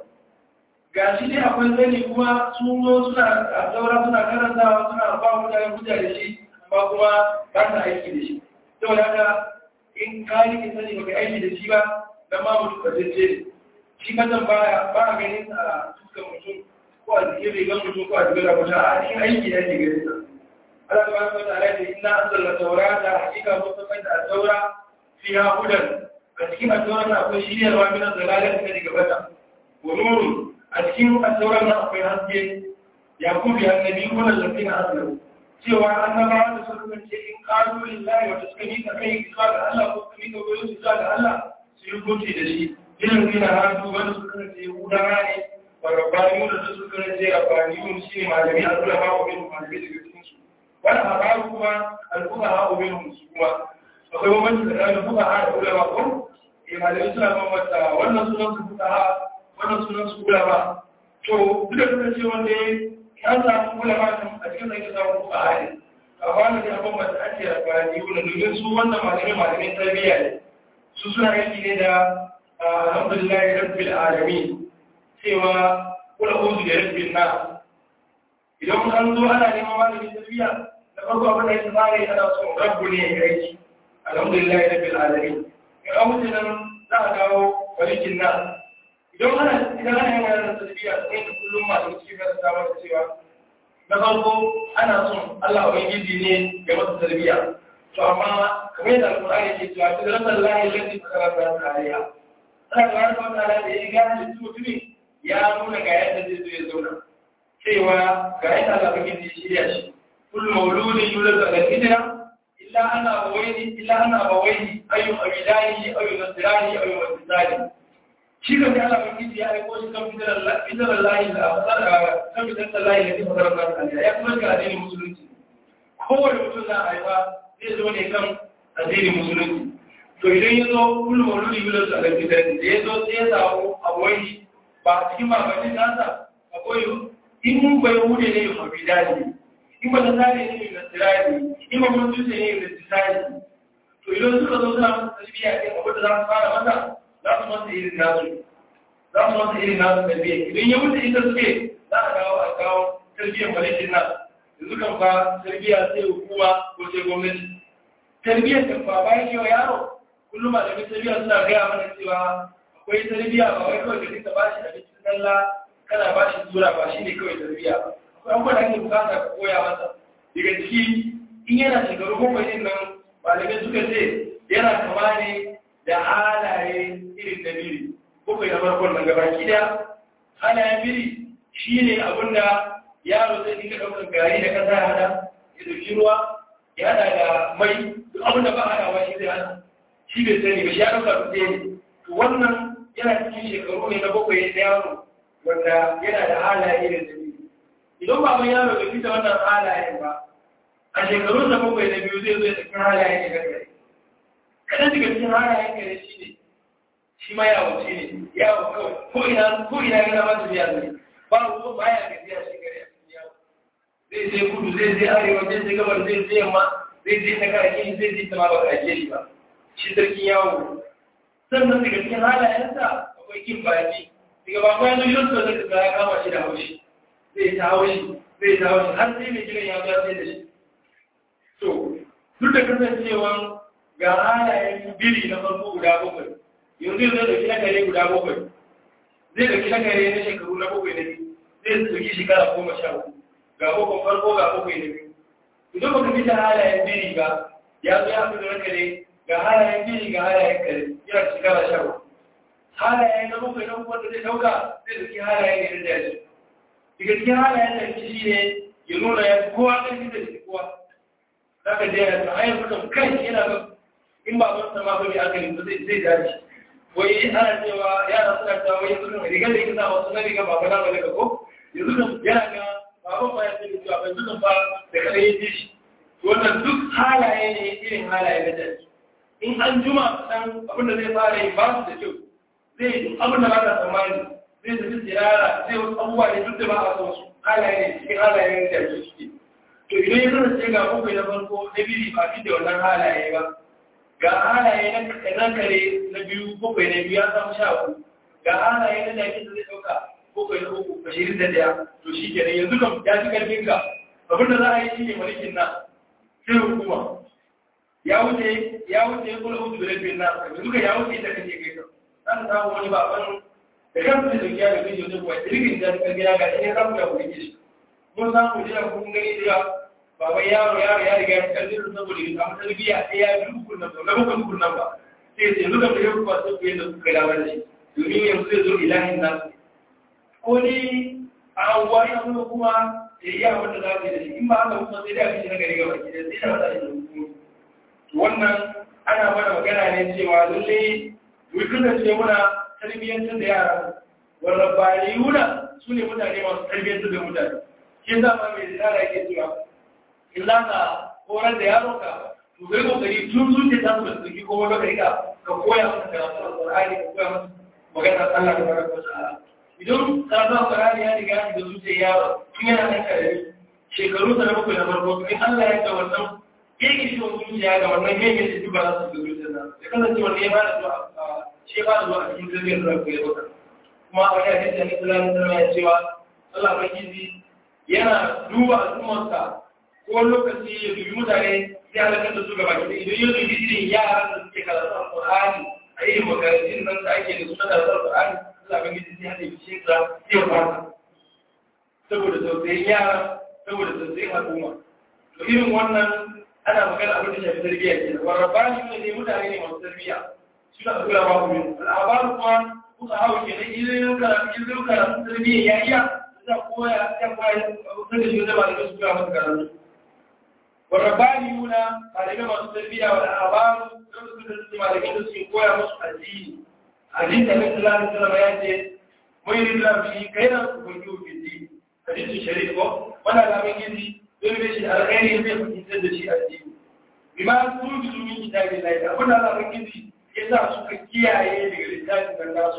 ga shi dai akwai sani kuma sun zo suna a saura suna karantawa suna ba mutane hujja da shi amma kuma ba sa aiki da shi saboda haka in ka yi sani baka aiki da shi ba dan ma mutum ba zai ce shi kazan baya ba a ganin sa a fuskar mutum ko a jikin rigar mutum ko a jikin rabuta a cikin aiki da ke ganin sa Allah subhanahu wa ta'ala ce inna anzalna tawrata hakika mun san da taura fiha hudan a cikin at-taura na akwai shiryarwa min zalalati da daga bata wa nurun a cikin at-taura na akwai haske ya kubi annabi ko allazina aslamu cewa annabawa da suka kace in qalu lillahi wa taskamika kai zuwa ga Allah ko kuma ga wani zuwa ga Allah su yi hukunci da shi irin zina hannu wanda suka kace yahudawa ne wa rabbaniyu da suka kace rabbaniyun shine malami Allah ba wa min malami daga cikin su wani haɓaru kuma al'uka haɓu min musu kuma akwai bambanci da ɗan buka ha da ulama ko eh malamai suna bambanta wannan sunan su buka ha wannan sunan su ulama to duk da kasance wanda ya samu ulama a cikin da ke samu buka ha ne a bani da bambanta ake da bayani wanda domin su wannan malamai malamai tarbiyya ne su suna aiki ne da alhamdulillahi rabbil alamin cewa kula uzu da rabbil nas idan an zo ana neman malamin tarbiyya da farko abin da ya fara yi ana son rabbu ne ya aiki alhamdulillah ya rabbil alamin in an wuce nan za a dawo walikin nan idan ana idan ana yin wannan tarbiyya sai da kullum masu cikin da ta mata cewa na farko ana son Allah ubangiji ne ga masa tarbiyya to amma kamar yadda alqur'ani ke cewa fitratan lahi allati fatarata alaiha Allah tabaraka wa ta'ala da ya gane mutumi ya nuna ga yadda zai zo ya zauna cewa ga yadda Allah ubangiji ya shirya shi كل مولود يولد على الفطرة إلا أن أبويه إلا أن أبويه أي أبيدانه أو ينصرانه أو يمسسانه shi kan Allah mai kiji ya aiko shi kan fitar fitar lahi da kan fitar lahi da ke fadar Allah ya kuma ga addinin musulunci kowane mutum na haifa zai zo ne kan addinin musulunci to idan ya zo kullum wani yular su a fitar da ya zo sai ya samu abuwai ba cikin babanin nasa akwai in mun bai wuce ne ya mafi daji in ba ta tsari ne mai nasirari in ba mun dutse ne mai tsari to idan suka zo suna masa tarbiyya ne abin da za su fara masa za su masa irin nasu za su masa irin nasu tarbiyya idan ya wuce ita suke za a dawo a kawo tarbiyyar malikin nan yanzu kan fa tarbiyya sai hukuma ko sai gwamnati tarbiyyar kan fa bayan cewa yaro kullum malamin tarbiyya suna gaya mana cewa akwai tarbiyya ba wai kawai ka dinga ba shi abincin sallah kana ba shi tura ba shi ne kawai tarbiyya ba abubuwan da ake bukata ka koya masa daga ciki in yana shekaru bakwai din nan malamai suka ce yana kama ne da halaye irin da biri bakwai na farkon nan gaba kida halayen biri shi ne abin da yaro zai dinga ɗaukar gari da ƙasa ya hada ya dauki ruwa ya hada da mai duk abin da ba hadawa shi zai hada shi bai sani ba shi ya ɗauka su ɗaya ne to wannan yana cikin shekaru ne na bakwai na yaro wanda yana da halaye irin da biri idan baban yaro bai fita wannan halayen ba a shekarun da bakwai na biyu zai zo ya tafi halayen ya gagare kadan daga cikin halayen gare shi ne shi ma yawo ce ne yawo kawai ko ina ko ina yana ma su biya zai ba ruwa ba ya gajiya shi gare a cikin yawo zai je kudu zai je arewa zai je gabar zai je yamma zai je ta karake zai je ta ma ba karake shi ba shi sarkin yawo sannan daga cikin halayensa akwai kin baki daga ba ko yanzu yau zai ka ya kama shi da haushi zai ta haushi zai ta haushi har sai mai gidan ya zo sai da shi to duk da kasancewa ga halayen biri na farko guda bakwai yanzu zai dauki na kare guda bakwai zai dauki na kare na shekaru na bakwai na biyu zai dauki shekara goma sha uku ga bakwai farko ga bakwai na biyu idan baka fi da halayen biri ba ya zo ya fi da na kare ga halayen biri ga halayen kare yana shekara sha uku halayen na bakwai na wanda zai dauka zai dauki halayen ne da daji daga cikin halayen da shi ne ya nuna ya kowa ɗan da shi kowa za ka je ya tsaye mutum kan yana ga in ba wani sama ba mai akali ba zai zai dace wai ana cewa yara suna ta wai yanzu kan rigar da yake sa wasu na riga ba ba na ba daga ko yanzu kan yana ga baban ba ya ce da cewa ban zukan ba da kada ya ji shi wannan duk halaye ne irin halaye na daji in an juma dan abin da zai fara yi ba su da kyau zai duk abin da ba ka tsammani zai tafi tsirara zai wasu abubuwa ne duk da ba a son su halaye ne cikin halaye da ke suke to idan ya kasance ga bakwai na farko na biri ba fi da wannan halaye ba ga halaye na kare na biyu bakwai na biyu ya samu sha uku ga halaye na jaki da zai ɗauka bakwai na uku ashirin da ɗaya to shi kenan yanzu kam ya fi ƙarfin ka abin da za a yi shi ne mulkin na sai hukuma ya wuce ya wuce ya kula hutu da rafin na yanzu ka ya wuce ita kake kai kan za ka samu wani baban da kan su da kiya da kai yau kuwa irgin da ka gina ga ɗaya samu ya kuɗi shi mun samu jiya kun gani da baban yaro yaro ya riga ya kalli da saboda ya samu tarbiyya ɗaya ya bi hukun nan ba na hukun hukun nan ba sai sai duka da yau kuwa sai ku yadda kuka dawo da shi domin yanzu zai zo ilahin nasu ko ni a anguwa ya nuna kuma ya yi abin da za su yi da shi in ba haka kuma sai da abin na gari gaba ki da sai da wata da hukumi wannan ana mana magana ne cewa lalle mu kasance muna tarbiyyantar da yara wanda bariyuna su ne mutane masu tarbiyyantar da mutane shi za ma mai zara yake cewa in za ka horar da yaronka to kai kokari tun zuciya ta su da suke ko wani lokaci ka ka koya masa karatu alƙur'ani ka koya masa maganar Allah ta baraka ta'ala idan karatu alƙur'ani ya riga da zuciya yaro tun yana nan karami shekaru sa na bakwai na farko in Allah ya ga wannan yake shi wani zuciya ga wannan yake shi duba za su ga zuciya na ya kasance wanda ya bada zuwa shi ya bada zuwa a cikin tarbiyyar da ku ya baka kuma a wani hadisi ne sallallahu alaihi ya cewa Allah ubangiji yana duba al'ummarsa ko lokaci ya dubi mutane sai halakar da su gaba ki idan ya dubi irin yaran da suke karatu alqur'ani a irin makarantun nan da ake da su na karatu alqur'ani Allah ubangiji sai hada shi ka sai ya fara saboda tausayin yara saboda tausayin al'umma to irin wannan ana magana abin da shafi tarbiyya ke wa rabbani ne ne mutane ne masu tarbiyya suna da kula ba ku al'abaru kuma kuka hawo ke da idan karatu idan karatu tarbiyya ya iya za koya ya koya abin da shi da ba da su kula masa karatu wa rabbani yuna malamai masu tarbiyya wa al'abaru don su da su malamai da su koya musu addini addini da Nabi sallallahu alaihi wasallam ya ce mai ridda fi kairan ubangiji fi din hadisin sharif ko wannan alamun gizi don da shi alkhairi zai fahimtar da shi addini bima sun bi min kitabin lahi abin da Allah gizi ya sa suka kiyaye daga littafin da nasu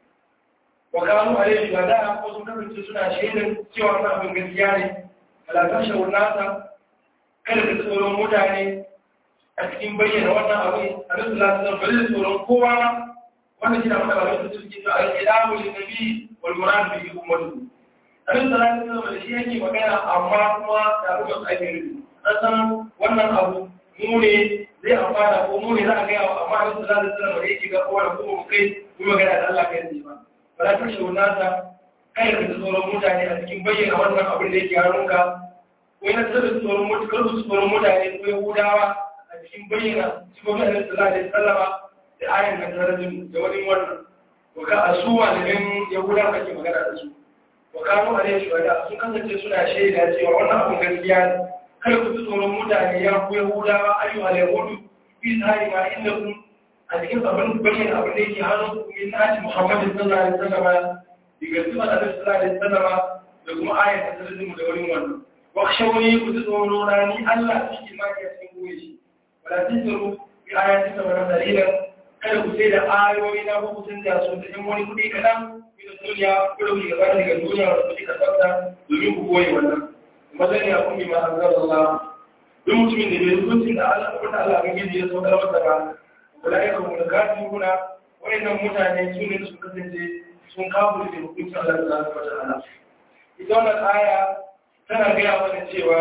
wa kanu alaihi wa da ko sun kasance suna shaidan cewa wannan abin gaskiya ne alakan shawun nasa kada ka tsoron mutane a cikin bayyana wannan abin a nasu lasu bari da tsoron kowa wannan shi da wanda ba su suke to al-ilamu lin-nabi wal murad bihi ummatuhu abin da zai zama da shi yake magana amma kuma da rubar ake rubu an san wannan abu mu ne zai amfana ko mu ne za a gaya wa amma abin da zai zama da yake ga kowane kuma mu kai mu magana da Allah kai ne ba ba za ta shi nasa kai da tsoron mutane a cikin bayyana wannan abin da yake hannunka ko yana tsara tsoron mutane kar su tsoron mutane ko yahudawa a cikin bayyana cikin Allah sallallahu alaihi wasallama da ayan da tarajin da wani wannan ko ka asuwa da yahudawa kake magana da su wa kanu alaihi wa sun kasance suna shaida cewa wannan abun gaskiya ne kada ku ji tsoron mutane ya ku yahudawa ayyuha al-yahudu fi tsari ma inda kun a cikin abin bayyana abin da yake hannun ku min nati muhammadin sallallahu alaihi wasallam diga zuwa da sallallahu alaihi wasallam da kuma ayat da tarjumu da wani wannan wa shawni ku ji tsoro na ni Allah shi ma ke cikin goye shi wala tisaru bi ayatin wa dalilan kada ku sai da ayoyi na ku canja su da wani kudi kadan duniya kudu ne gaba daga duniya wanda suke kasarta domin ku koyi wannan mazan ya kuma ma an zara Allah duk mutumin da bai hukuncin da Allah ko ta Allah gidi ya so da masa ba kula ya kuma da gafi kuna wayannan mutane su ne su kasance sun kafu da hukuncin Allah subhanahu wa ta'ala ita wannan aya tana gaya mana cewa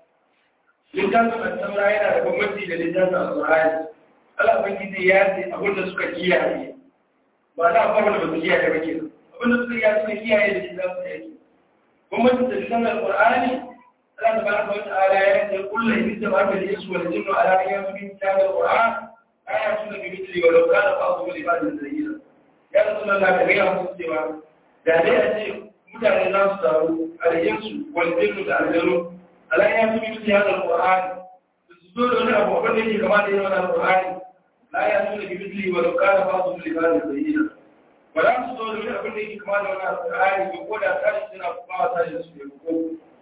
littafin al-samra yana da bambanci da littafin al-qur'ani Allah ubangiji ya ce abin da suka kiyaye ba da abin da ba su kiyaye ba kenan abinda suka yi suka kiyaye da shi za su yake bambancin da lisan al-qur'ani Allah tabaraka wa ta'ala ya ce kullu in tabaraka al-insu wal jinnu ala ayyamin min kitab al-qur'an ayatun bi mithli wa law kana ba'dhum li ba'dhin zahira ya rasulullah ka ga musu cewa da dai a ce mutane za su taru al-insu wal jinnu da al-jinnu ala ayyamin min kitab al-qur'an su zo da wani abu wanda yake kama da yawan al-qur'ani la ayatun bi mithli wa law kana ba'dhum li ba'dhin zahira ba za su zo da wani abin da yake kama da wani alƙur'ani ba ko da tashi suna kuma wa tashi su ne ko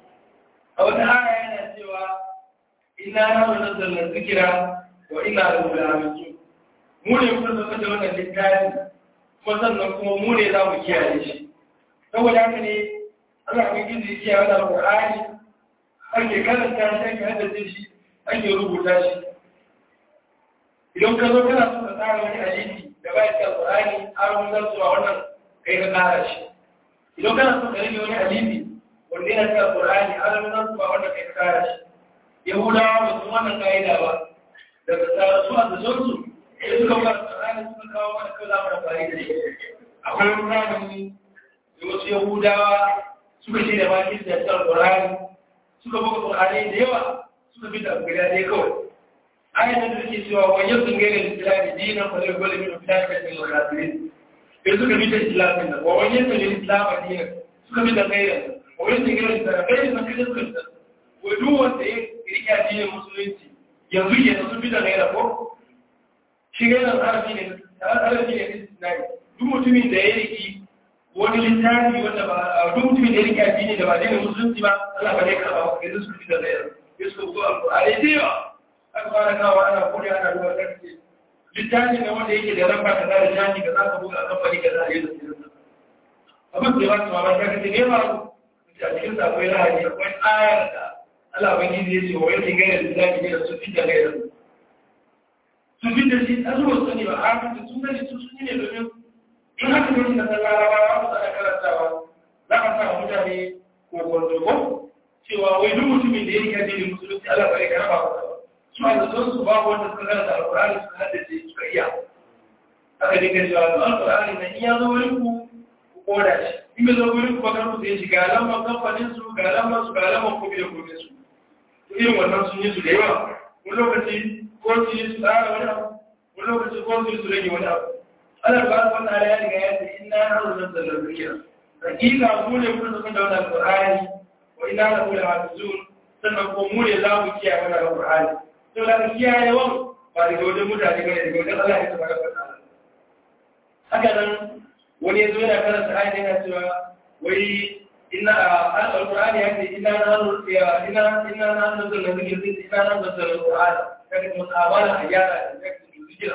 a wata aya yana cewa ina na wannan zallar zikira wa ina da wulaminsu mu ne muka zama da wannan littafi kuma sannan kuma mu ne za mu kiyaye shi saboda haka ne Allah mai gizi ya kiyaye wannan alƙur'ani ake karanta shi ake haddace shi ake rubuta shi idan ka zo kana so ka tsara wani hadisi da bai da Qur'ani har mun san cewa wannan kai ka tsara shi idan kana so ka rage wani hadisi wanda yana da Qur'ani har mun san cewa wannan kai ka tsara shi Yahudawa ba su wannan kaida ba daga tsara su a zaton su sai suka ba Qur'ani suka kawo mana kai za mu amfani da shi akwai wani zamani da wasu Yahudawa suka ce da bakin da tsara Qur'ani suka buga Qur'ani da yawa suka bi da guda ɗaya kawai ayatan da take cewa wa yasun gaira islami dinan fa la kullu min filaka min al-kafirin sai suka bi da islamin nan wa wani yasun gaira islam dinan suka bi da gaira wa wani yasun gaira islam gaira na kaje suka ta wa duk wanda ya rike addinin musulunci yanzu ke da sun bi da gaira ko shi gaira arabi ne arabi ne islami duk mutumin da ya riki wani littafi wanda ba duk mutumin da ya rike addini da ba addinin musulunci ba Allah ba zai karba ba yanzu suka bi da gaira yusuf ko alƙur'ani da yawa aka fara kawo ana kuri ana duba ƙarfi littafi ne wanda yake da ramba ka zara jani ka za ka buga a kamfani ka za a yi da sirinsa abin da ya ba su mamaki ka ce ne ba a cikin sa akwai lahani akwai ayar da Allah ban gizi ya ce wa yake gaira littafi ne da su fi da gaira su fi da shi a zuwa sani ba a da sun gani su sun yi ne domin in haka ne na san larabawa ba su ana karantawa za a sa mutane ko kwanto cewa wai duk mutumin da ya yi addinin musulunci Allah bai karba ba su a zaton su babu wanda suka karanta alkur'ani suka haddace suka iya aka dinga cewa to alkur'ani na iya zo wurin ku ku koda shi in bai zo wurin ku bakar ku sai shi ga lambar kamfanin su ga lambar su ga lambar kofi da kofi su to irin wannan sun yi su da yawa wani lokaci ko su yi su tsara wani abu wani lokaci ko su yi su rage wani abu Allah ba su wannan ya riga ya ce inna nahnu nazzalna dhikra hakika mu ne mun san da wannan alkur'ani wa inna lahu lahafizun sannan ko mu ne za mu kiyaye wannan alkur'ani to da kiyaye wan ba daga wajen mutane bane daga wajen Allah ya tabbata da haka nan wani yazo yana karanta ayat yana cewa wai inna al-qur'ani ya ce inna nahnu ya inna inna nahnu nazzalna dhikra inna nahnu nazzalna al-qur'an kaga mutabala ayara da zikira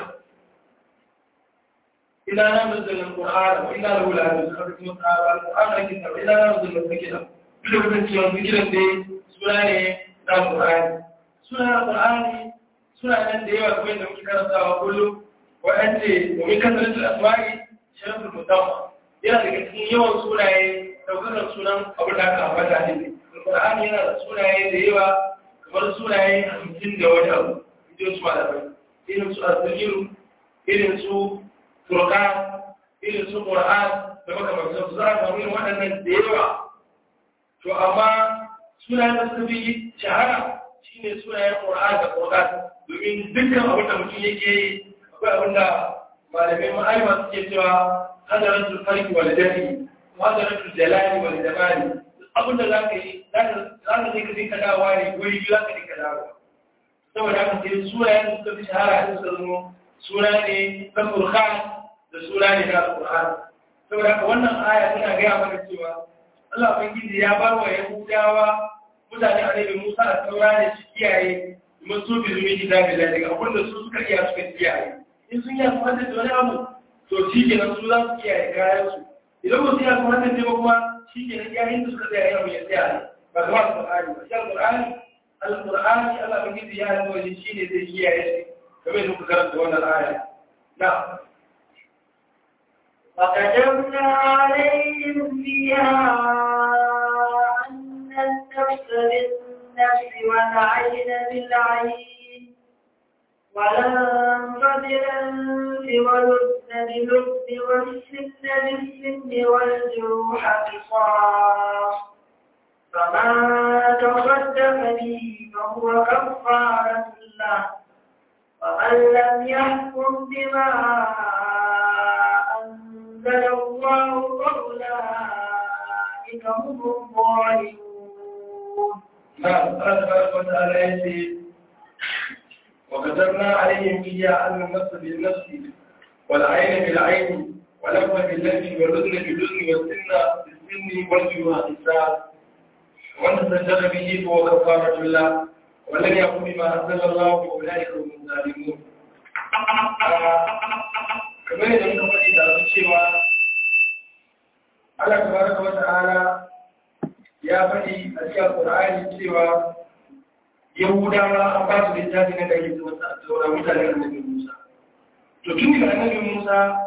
inna nahnu nazzalna al-qur'an wa inna lahu lahafizun kaga mutabala al-qur'an yake cewa inna nahnu nazzalna dhikra duk da cewa zikiran dai suna ne na al-qur'ani suna Qur'ani suna nan da yawa kuma da muke karantawa kullum wa'ance domin kasancin asma'i sharafin musamman yana daga cikin yawan sunaye ɗaukakar sunan abin da aka ambata ne Qur'ani yana da sunaye da yawa kamar sunaye hamsin da wani abu idan su malamai irin su azzikiru irin su furqan irin su qur'an da makamantan su za a samu irin waɗannan da yawa to amma sunayen da suka fi shahara shi ne sunayen ƙura'an da ƙura'an domin dukkan abin da mutum yake yi akwai abin da malamai ma'aima suke cewa hadarar tulfarki wa lidari hadarar tuljalani wa lidamani abin da za ka yi za ka zai ka dinka dawa ne wuri biyu za ka dinka dawa saboda haka sai sunayen da suka fi shahara da suka zama suna ne na ƙur'an da suna ne na ƙur'an saboda haka wannan aya tana gaya mana cewa Allah Ubangiji ya bar wa Yahudawa mutane a nemi Musa a saura da shi kiyaye domin su bi zumi kitabi da daga abin da su suka iya suka kiyaye in sun yi kuma da wani abu to shi ke nan su za su kiyaye kayan su idan ba su yi kuma da ba kuma shi ke nan yayin da suka tsaya yau ya tsaya ne ba zama alƙur'ani ba shi alƙur'ani alƙur'ani Allah ba gizi ya yi wajen shi ne zai kiyaye shi game da muka karanta wannan aya na وكتبنا عليهم فيها أن النفس بالنفس والعين بالعين والأنف بالأنف والأذن بالأذن والسن بالسن والجروح قصاص فما تصدق به فهو كفارة له ومن لم يحكم بما أنزل الله فأولئك هم الظالمون نعم قال تبارك وتعالى يأتي وكتبنا عليهم فيها أن النفس بالنفس والعين بالعين واللف باللف والأذن بالأذن والسن بالسن والجروح قصاص ومن تسجل به فهو كفارة الله ولم يقم بما أنزل الله فأولئك هم الظالمون kamar yadda muka faɗi da su cewa Allah tabaraka wa ta'ala ya faɗi a cikin Qur'ani cewa yahudawa an ba su littafi na da ake zuwa a taura mutane annabi musa to tun daga annabi musa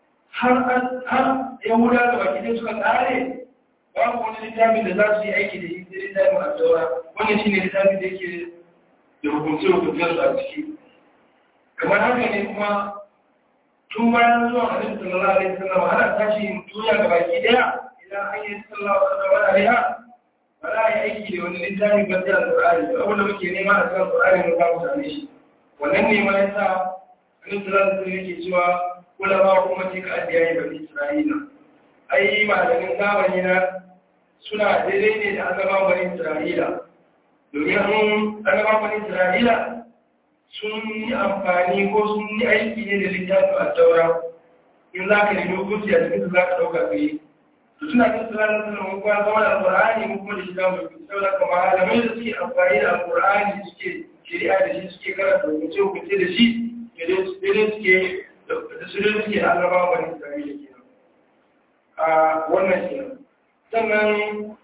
har yahuda da baki dai suka tsare babu wani littafi da za su yi aiki da shi sai littafin a taura wannan shine littafi da yake da hukunce hukuncen su a ciki kamar haka ne kuma tun bayan zuwa annabi sallallahu alaihi wasallam ana tashi duniya ga baki daya idan an yi sallallahu alaihi wasallam ba za a yi aiki da wani littafi ba sai alƙur'ani da abin da muke nema a cikin alƙur'ani mu za mu same shi wannan ne ma yasa annabi sallallahu alaihi wasallam yake cewa kula ba kuma ce ka addiyai bani isra'ila ai malamin zamani na suna daidai ne da annabawan bani isra'ila domin annabawan bani isra'ila sun yi amfani ko sun yi aiki ne da littafin a taura in za ka nemi hukunci a cikin za ka ɗauka ka yi to suna cin sulalar suna mun kuma zama da alƙur'ani mun kuma da shi za mu yi saboda kuma malamai da suke amfani da alƙur'ani suke shari'a da shi suke karanta hukunce hukunce da shi daidai suke da su dai suke annaba wani isra'ila ke a wannan ke sannan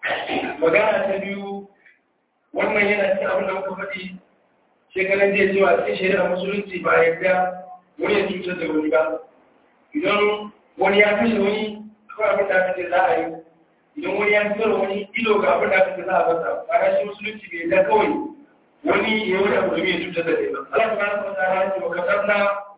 magana ta biyu wannan yana cikin abin da muka faɗi shekaran jiya cewa cikin shari'a musulunci ba yadda wani ya cutar da wani ba idan wani ya kashe wani akwai abin da aka ce za a yi idan wani ya fitar wani ido ga abin da aka ce za a basa ba shi musulunci bai yadda kawai wani ya wani abu domin ya cutar da ɗaya ba Allah subhanahu wa ta'ala ya ce wa kasarna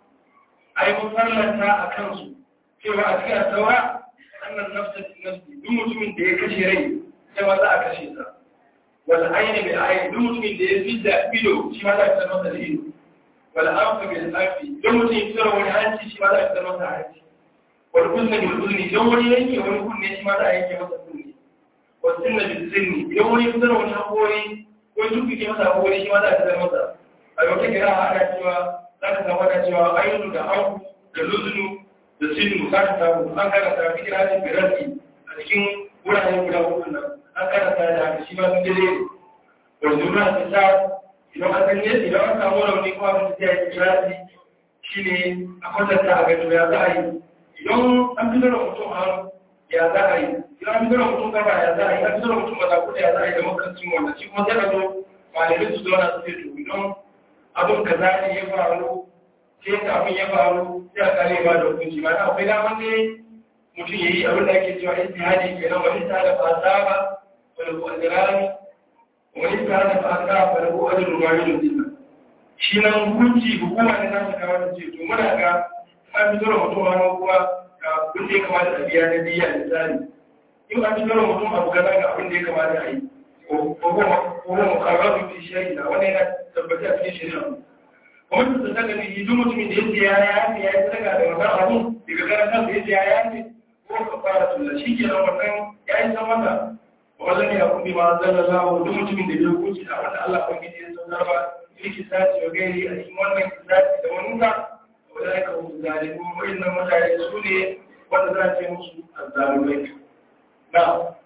ai mun farlanta a kansu cewa a cikin saura annan nafsa nafsi duk mutumin da ya kashe rai sai ma za a kashe sa wal ayni bil ayni duk mutumin da ya fidda ido shi ma za a fitar masa da ido wal anfa bil anfi duk mutumin ya fitar wani hanci shi ma za a fitar masa hanci wal uzna bil uzni idan wani yanke wani kunne shi ma za a yanke masa kunne wal sinna bil sinni idan wani fitar wani hakori ko duk ke masa hakori shi ma za a fitar masa a yau take ra ana cewa za ka samu da cewa ainihin da auku da luzunu da sinu za ka samu an karanta fi kirajin birarki a cikin wuraren guda hukun nan an karanta da haka shi ma sun dare wanzu na ta sa idan an san yadda idan an samu rauni ko abin da ya yi kiraji shi ne a kwatanta a gado ya za a yi idan an fi zara mutum hannu ya za a yi idan an fi zara mutum gaba ya za a yi an fi zara mutum maza kuɗa ya za a yi da makancin wannan shi kuma zai ka zo malamin su zauna su ce to idan abin ka za ne ya faru sai ka abin ya faru sai a kare ba da hukunci ba na akwai daman ne mutum ya yi abin da ake cewa istihadi ke nan wani ta da fasa ba wani ko ajirani wani ta da fasa wani ko ajin ruwari da zina shi nan hukunci hukuma ne za su kawo da ce to muna ga an fito da mutum hannu kuma ga abin da ya kamata a biya na biya misali in an fito da mutum abu gaza ga abin da ya kamata a yi ko kuma mukarrabu fi shari'a wannan yana tabbata a cikin shari'a kuma su saka ne duk mutumin da yake ya ya ya yi saka da wannan abu daga garan kansa yake ya ya ne ko ka fara tulla shi ke nan wannan ya yi san masa wannan ya kuma ma sallallahu duk mutumin da ya hukunci da wanda Allah ko gidi ya saukar ba yake sace wa gairi a cikin wannan kisaci da wani ka wanda ya kawo zalimu wayannan mutane su ne wanda za a ce musu azzalumai na'am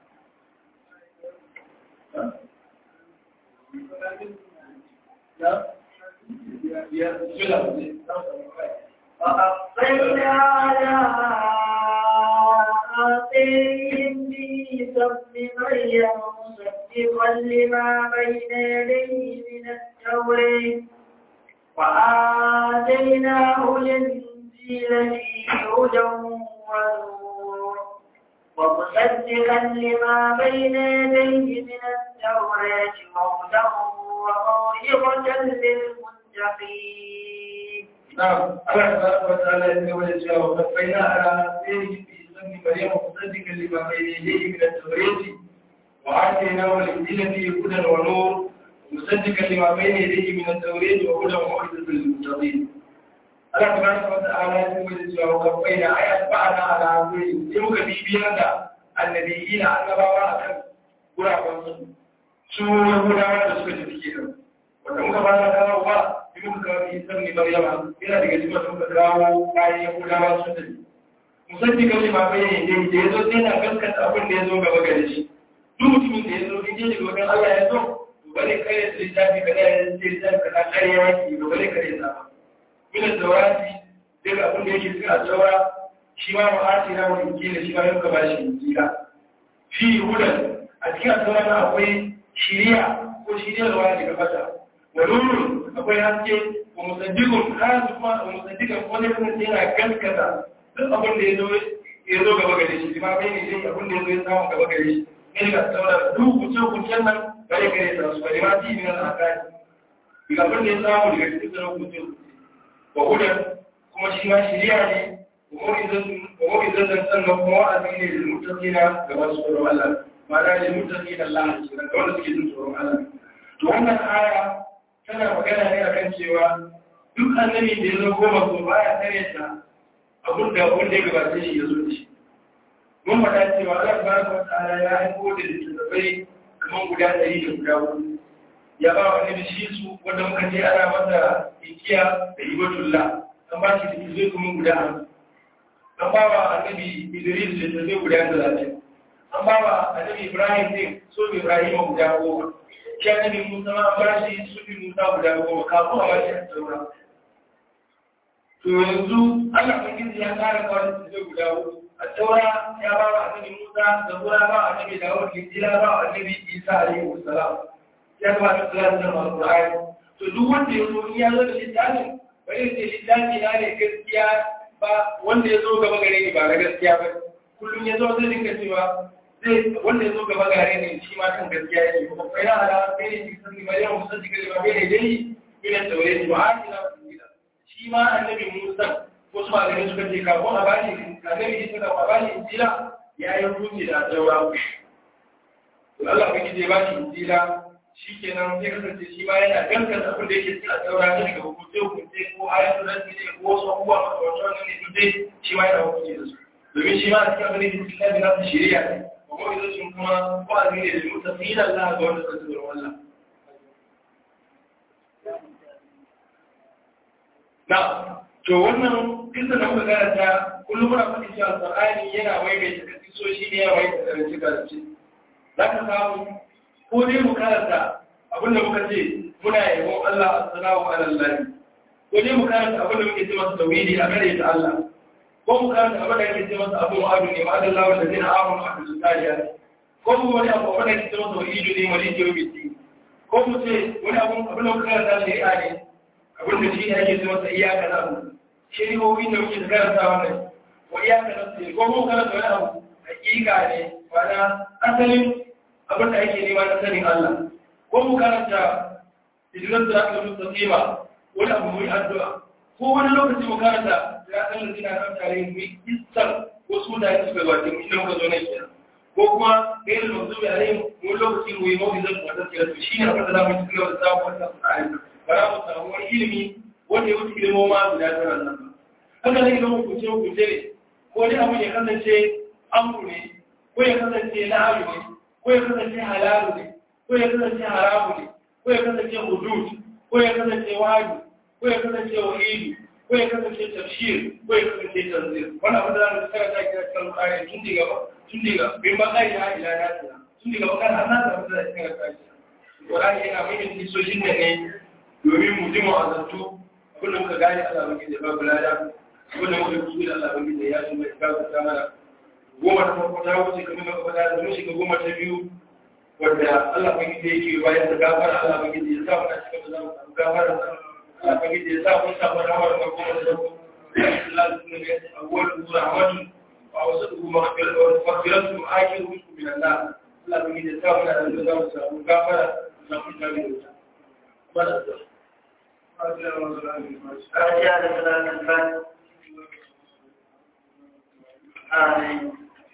وأقبلنا على آثارهم بعيسى ابن مريم مصدقا لما بين يديه من التوراة وآتيناه الإنجيل فيه هدى ونور ومصدقا لما بين يديه من التوراة وهدى وموعظة للمتقين. نعم الله سبحانه وتعالى يقول وكفينا على سيره في سن مريم مصدقا لما بين يديه من التوراة وآتيناه الإنجيل فيه هدى ونور ومصدقا لما بين يديه من التوراة وهدى وموعظة للمتقين. Allah subhanahu wa ta'ala ya kuma cewa wakafai da ayat ba'ana ala guri sai muka bibiyar da annabiyina annabawa akan guraben su su yahudawa da suka tafi kenan wanda muka fara kawo ba sai muka kawo isa ne maryama yana daga cikin wanda muka kawo bayan yahudawa sun tafi musaddi kan ma bayyana ne da yazo sai na gaskata abin da yazo gaba gare shi duk mutumin da yazo in je daga wajen Allah ya zo to bare kare su littafi kada ya ce littafi kada kare yaki to bare kare sa min tawrati daga abin da yake cikin tawra shi ma ma'ati na wani injila shi ma yau ka bashi injila fi hudan a cikin tawra akwai shiriya ko shiryarwa daga fata wa nurun akwai haske wa musaddiqun har kuma wa musaddiqan wanda kasance yana gaskata duk abin da ya zo ya zo gaba gare shi ma bai ne dai abin da ya zo ya samu gaba gare shi ne ga saboda duk kuce kucen nan bare gare ta su bare ma ji ne na akari ga abin da ya samu daga cikin sanar kuce wa hudan kuma shi ma shiriya ne wa mawizan sannan kuma wa'azi ne da mutaqina ga masu tsoron Allah ma'ana da mutaqina Allah ke da wanda suke jin tsoron Allah to wannan aya tana magana ne akan cewa duk annabi da ya zo goma ko baya tare ta abin da wanda ya gabace shi ya zo da shi mun faɗa cewa Allah tabaraka wa ta'ala ya aiko da littattafai kamar guda ɗari da guda hudu ya ba wa annabi shi su wanda muka ce ana masa ikiya da ibatullah an ba shi littattafai kuma guda hamsin an ba wa annabi Idris littattafai guda talatin an ba wa annabi Ibrahim din so Ibrahim guda goma shi annabi Musa ma an ba shi su Musa guda goma kafin a ba shi a taura to yanzu Allah ubangiji ya kara kawo da guda hudu a taura ya ba wa annabi Musa da Qur'an ba wa annabi Dawud Injila ba wa annabi Isa alaihi salam ya ba da Qur'an da Qur'an to duk wanda ya zo ya zo da littafin bai ce littafi na ne gaskiya ba wanda ya zo gaba gare ni ba na gaskiya ba kullum ya zo zai dinga cewa zai wanda ya zo gaba gare ni shi ma kan gaskiya yake ko kai na ala sai ne cikin sani mai yawan musa cikin ba bai ne dai ina taure shi ba a kila shi ma annabi Musa wasu malamai suka ce kafin a bashi annabi Isa da a bashi injila ya yi hukunci da jaura to Allah bai je bashi injila shikenan sai kasance shi ma yana gaskata abin da yake cikin jaura ne daga hukunce hukunce ko ayatul rabbi ne ko wasu abubuwa masu wannan ne duk dai shi ma yana hukunci da su domin shi ma a cikin abin da yake cikin nasu shari'a ne kuma idan kuma wa'azi ne da mutafina Allah ga wanda suka tsoron Allah na to wannan kisa da muka karanta kullum muna faɗi cewa alƙur'ani yana maimaita kasisoshi ne ya maimaita karanci karanci za ka samu ko dai mu karanta abin da muka ce muna yabon Allah assalamu ala Allah ko dai mu karanta abin da muke ce masa tauhidi a gare ta Allah ko mu karanta abin da ake ce masa abin wa'adu ne ma'adun lawa da zai na amon a kasu tariya ko mu wani abu abin da ake ce masa wa'idu ne maliki yau biti ko mu ce wani abin abin da muka karanta shari'a ne abin da shi ne ake ce masa iyaka na abu shari'o'i da muke karanta wannan wa iyaka na su ko mu karanta wani abu hakika ne ma'ana asalin abin da ake nema na sanin Allah ko mu karanta hijirar da aka mutu tsima wani abu mai addu'a ko wani lokaci mu karanta ya san da zina kan tare mu isar wasu mutane suka gwaje mu idan muka zo nan kenan ko kuma gairin mazubi a rai mu lokaci mu yi mawizar da wata kira to shi ne abin da za mu ci gaba da samun wata sa'ayi ba za mu samu wani ilimi wanda ya wuce ilimin ma guda tara nan ba haka ne ilimin hukunce hukunce ne ko wani abu ya kasance amru ne ko ya kasance na'aru ne ko ya kasance halalu ne ko ya kasance haramu ne ko ya kasance hudud ko ya kasance wani ko ya kasance wahidu ko ya kasance tafsir ko ya kasance tanzir wannan abin da za mu tsara ta kira kan kare tun daga tun daga bin ba kai ya ila na ta tun daga kan har na ta da tsara ta wallahi yana mai kisoshin da ne domin mu ji mu azantu abin da muka gane Allah baki da babu lada abin da muka kusu da Allah baki da ya shi mai babu ta mana goma ta farko ta wuce kamar da kuma da mun shiga goma ta biyu wanda Allah baki da yake bayan da gafara Allah baki da ya sa mu cikin da zamu samu gafara Allah baki da ya sa mu samu rahmar da goma ta farko Allah subhanahu wa ta'ala awwal rahmatun wa awsatuhu maghfiratu wa maghfiratu akhiru min Allah Allah baki da ya sa mu da zamu samu gafara da kuma da Bada. فاتحة لصلاة الفجر آمين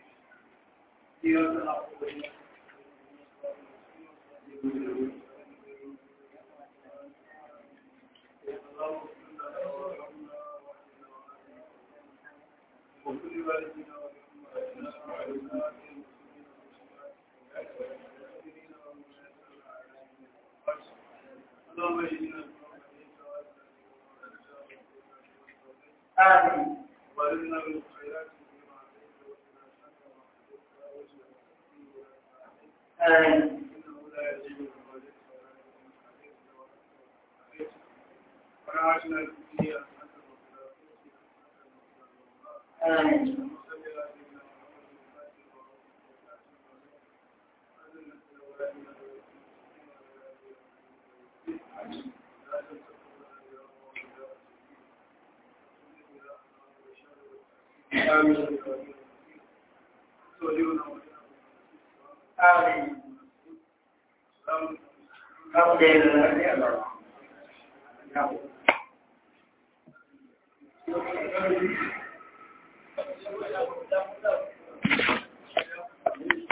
آمين آمين آمين آمين آمين الحمد لله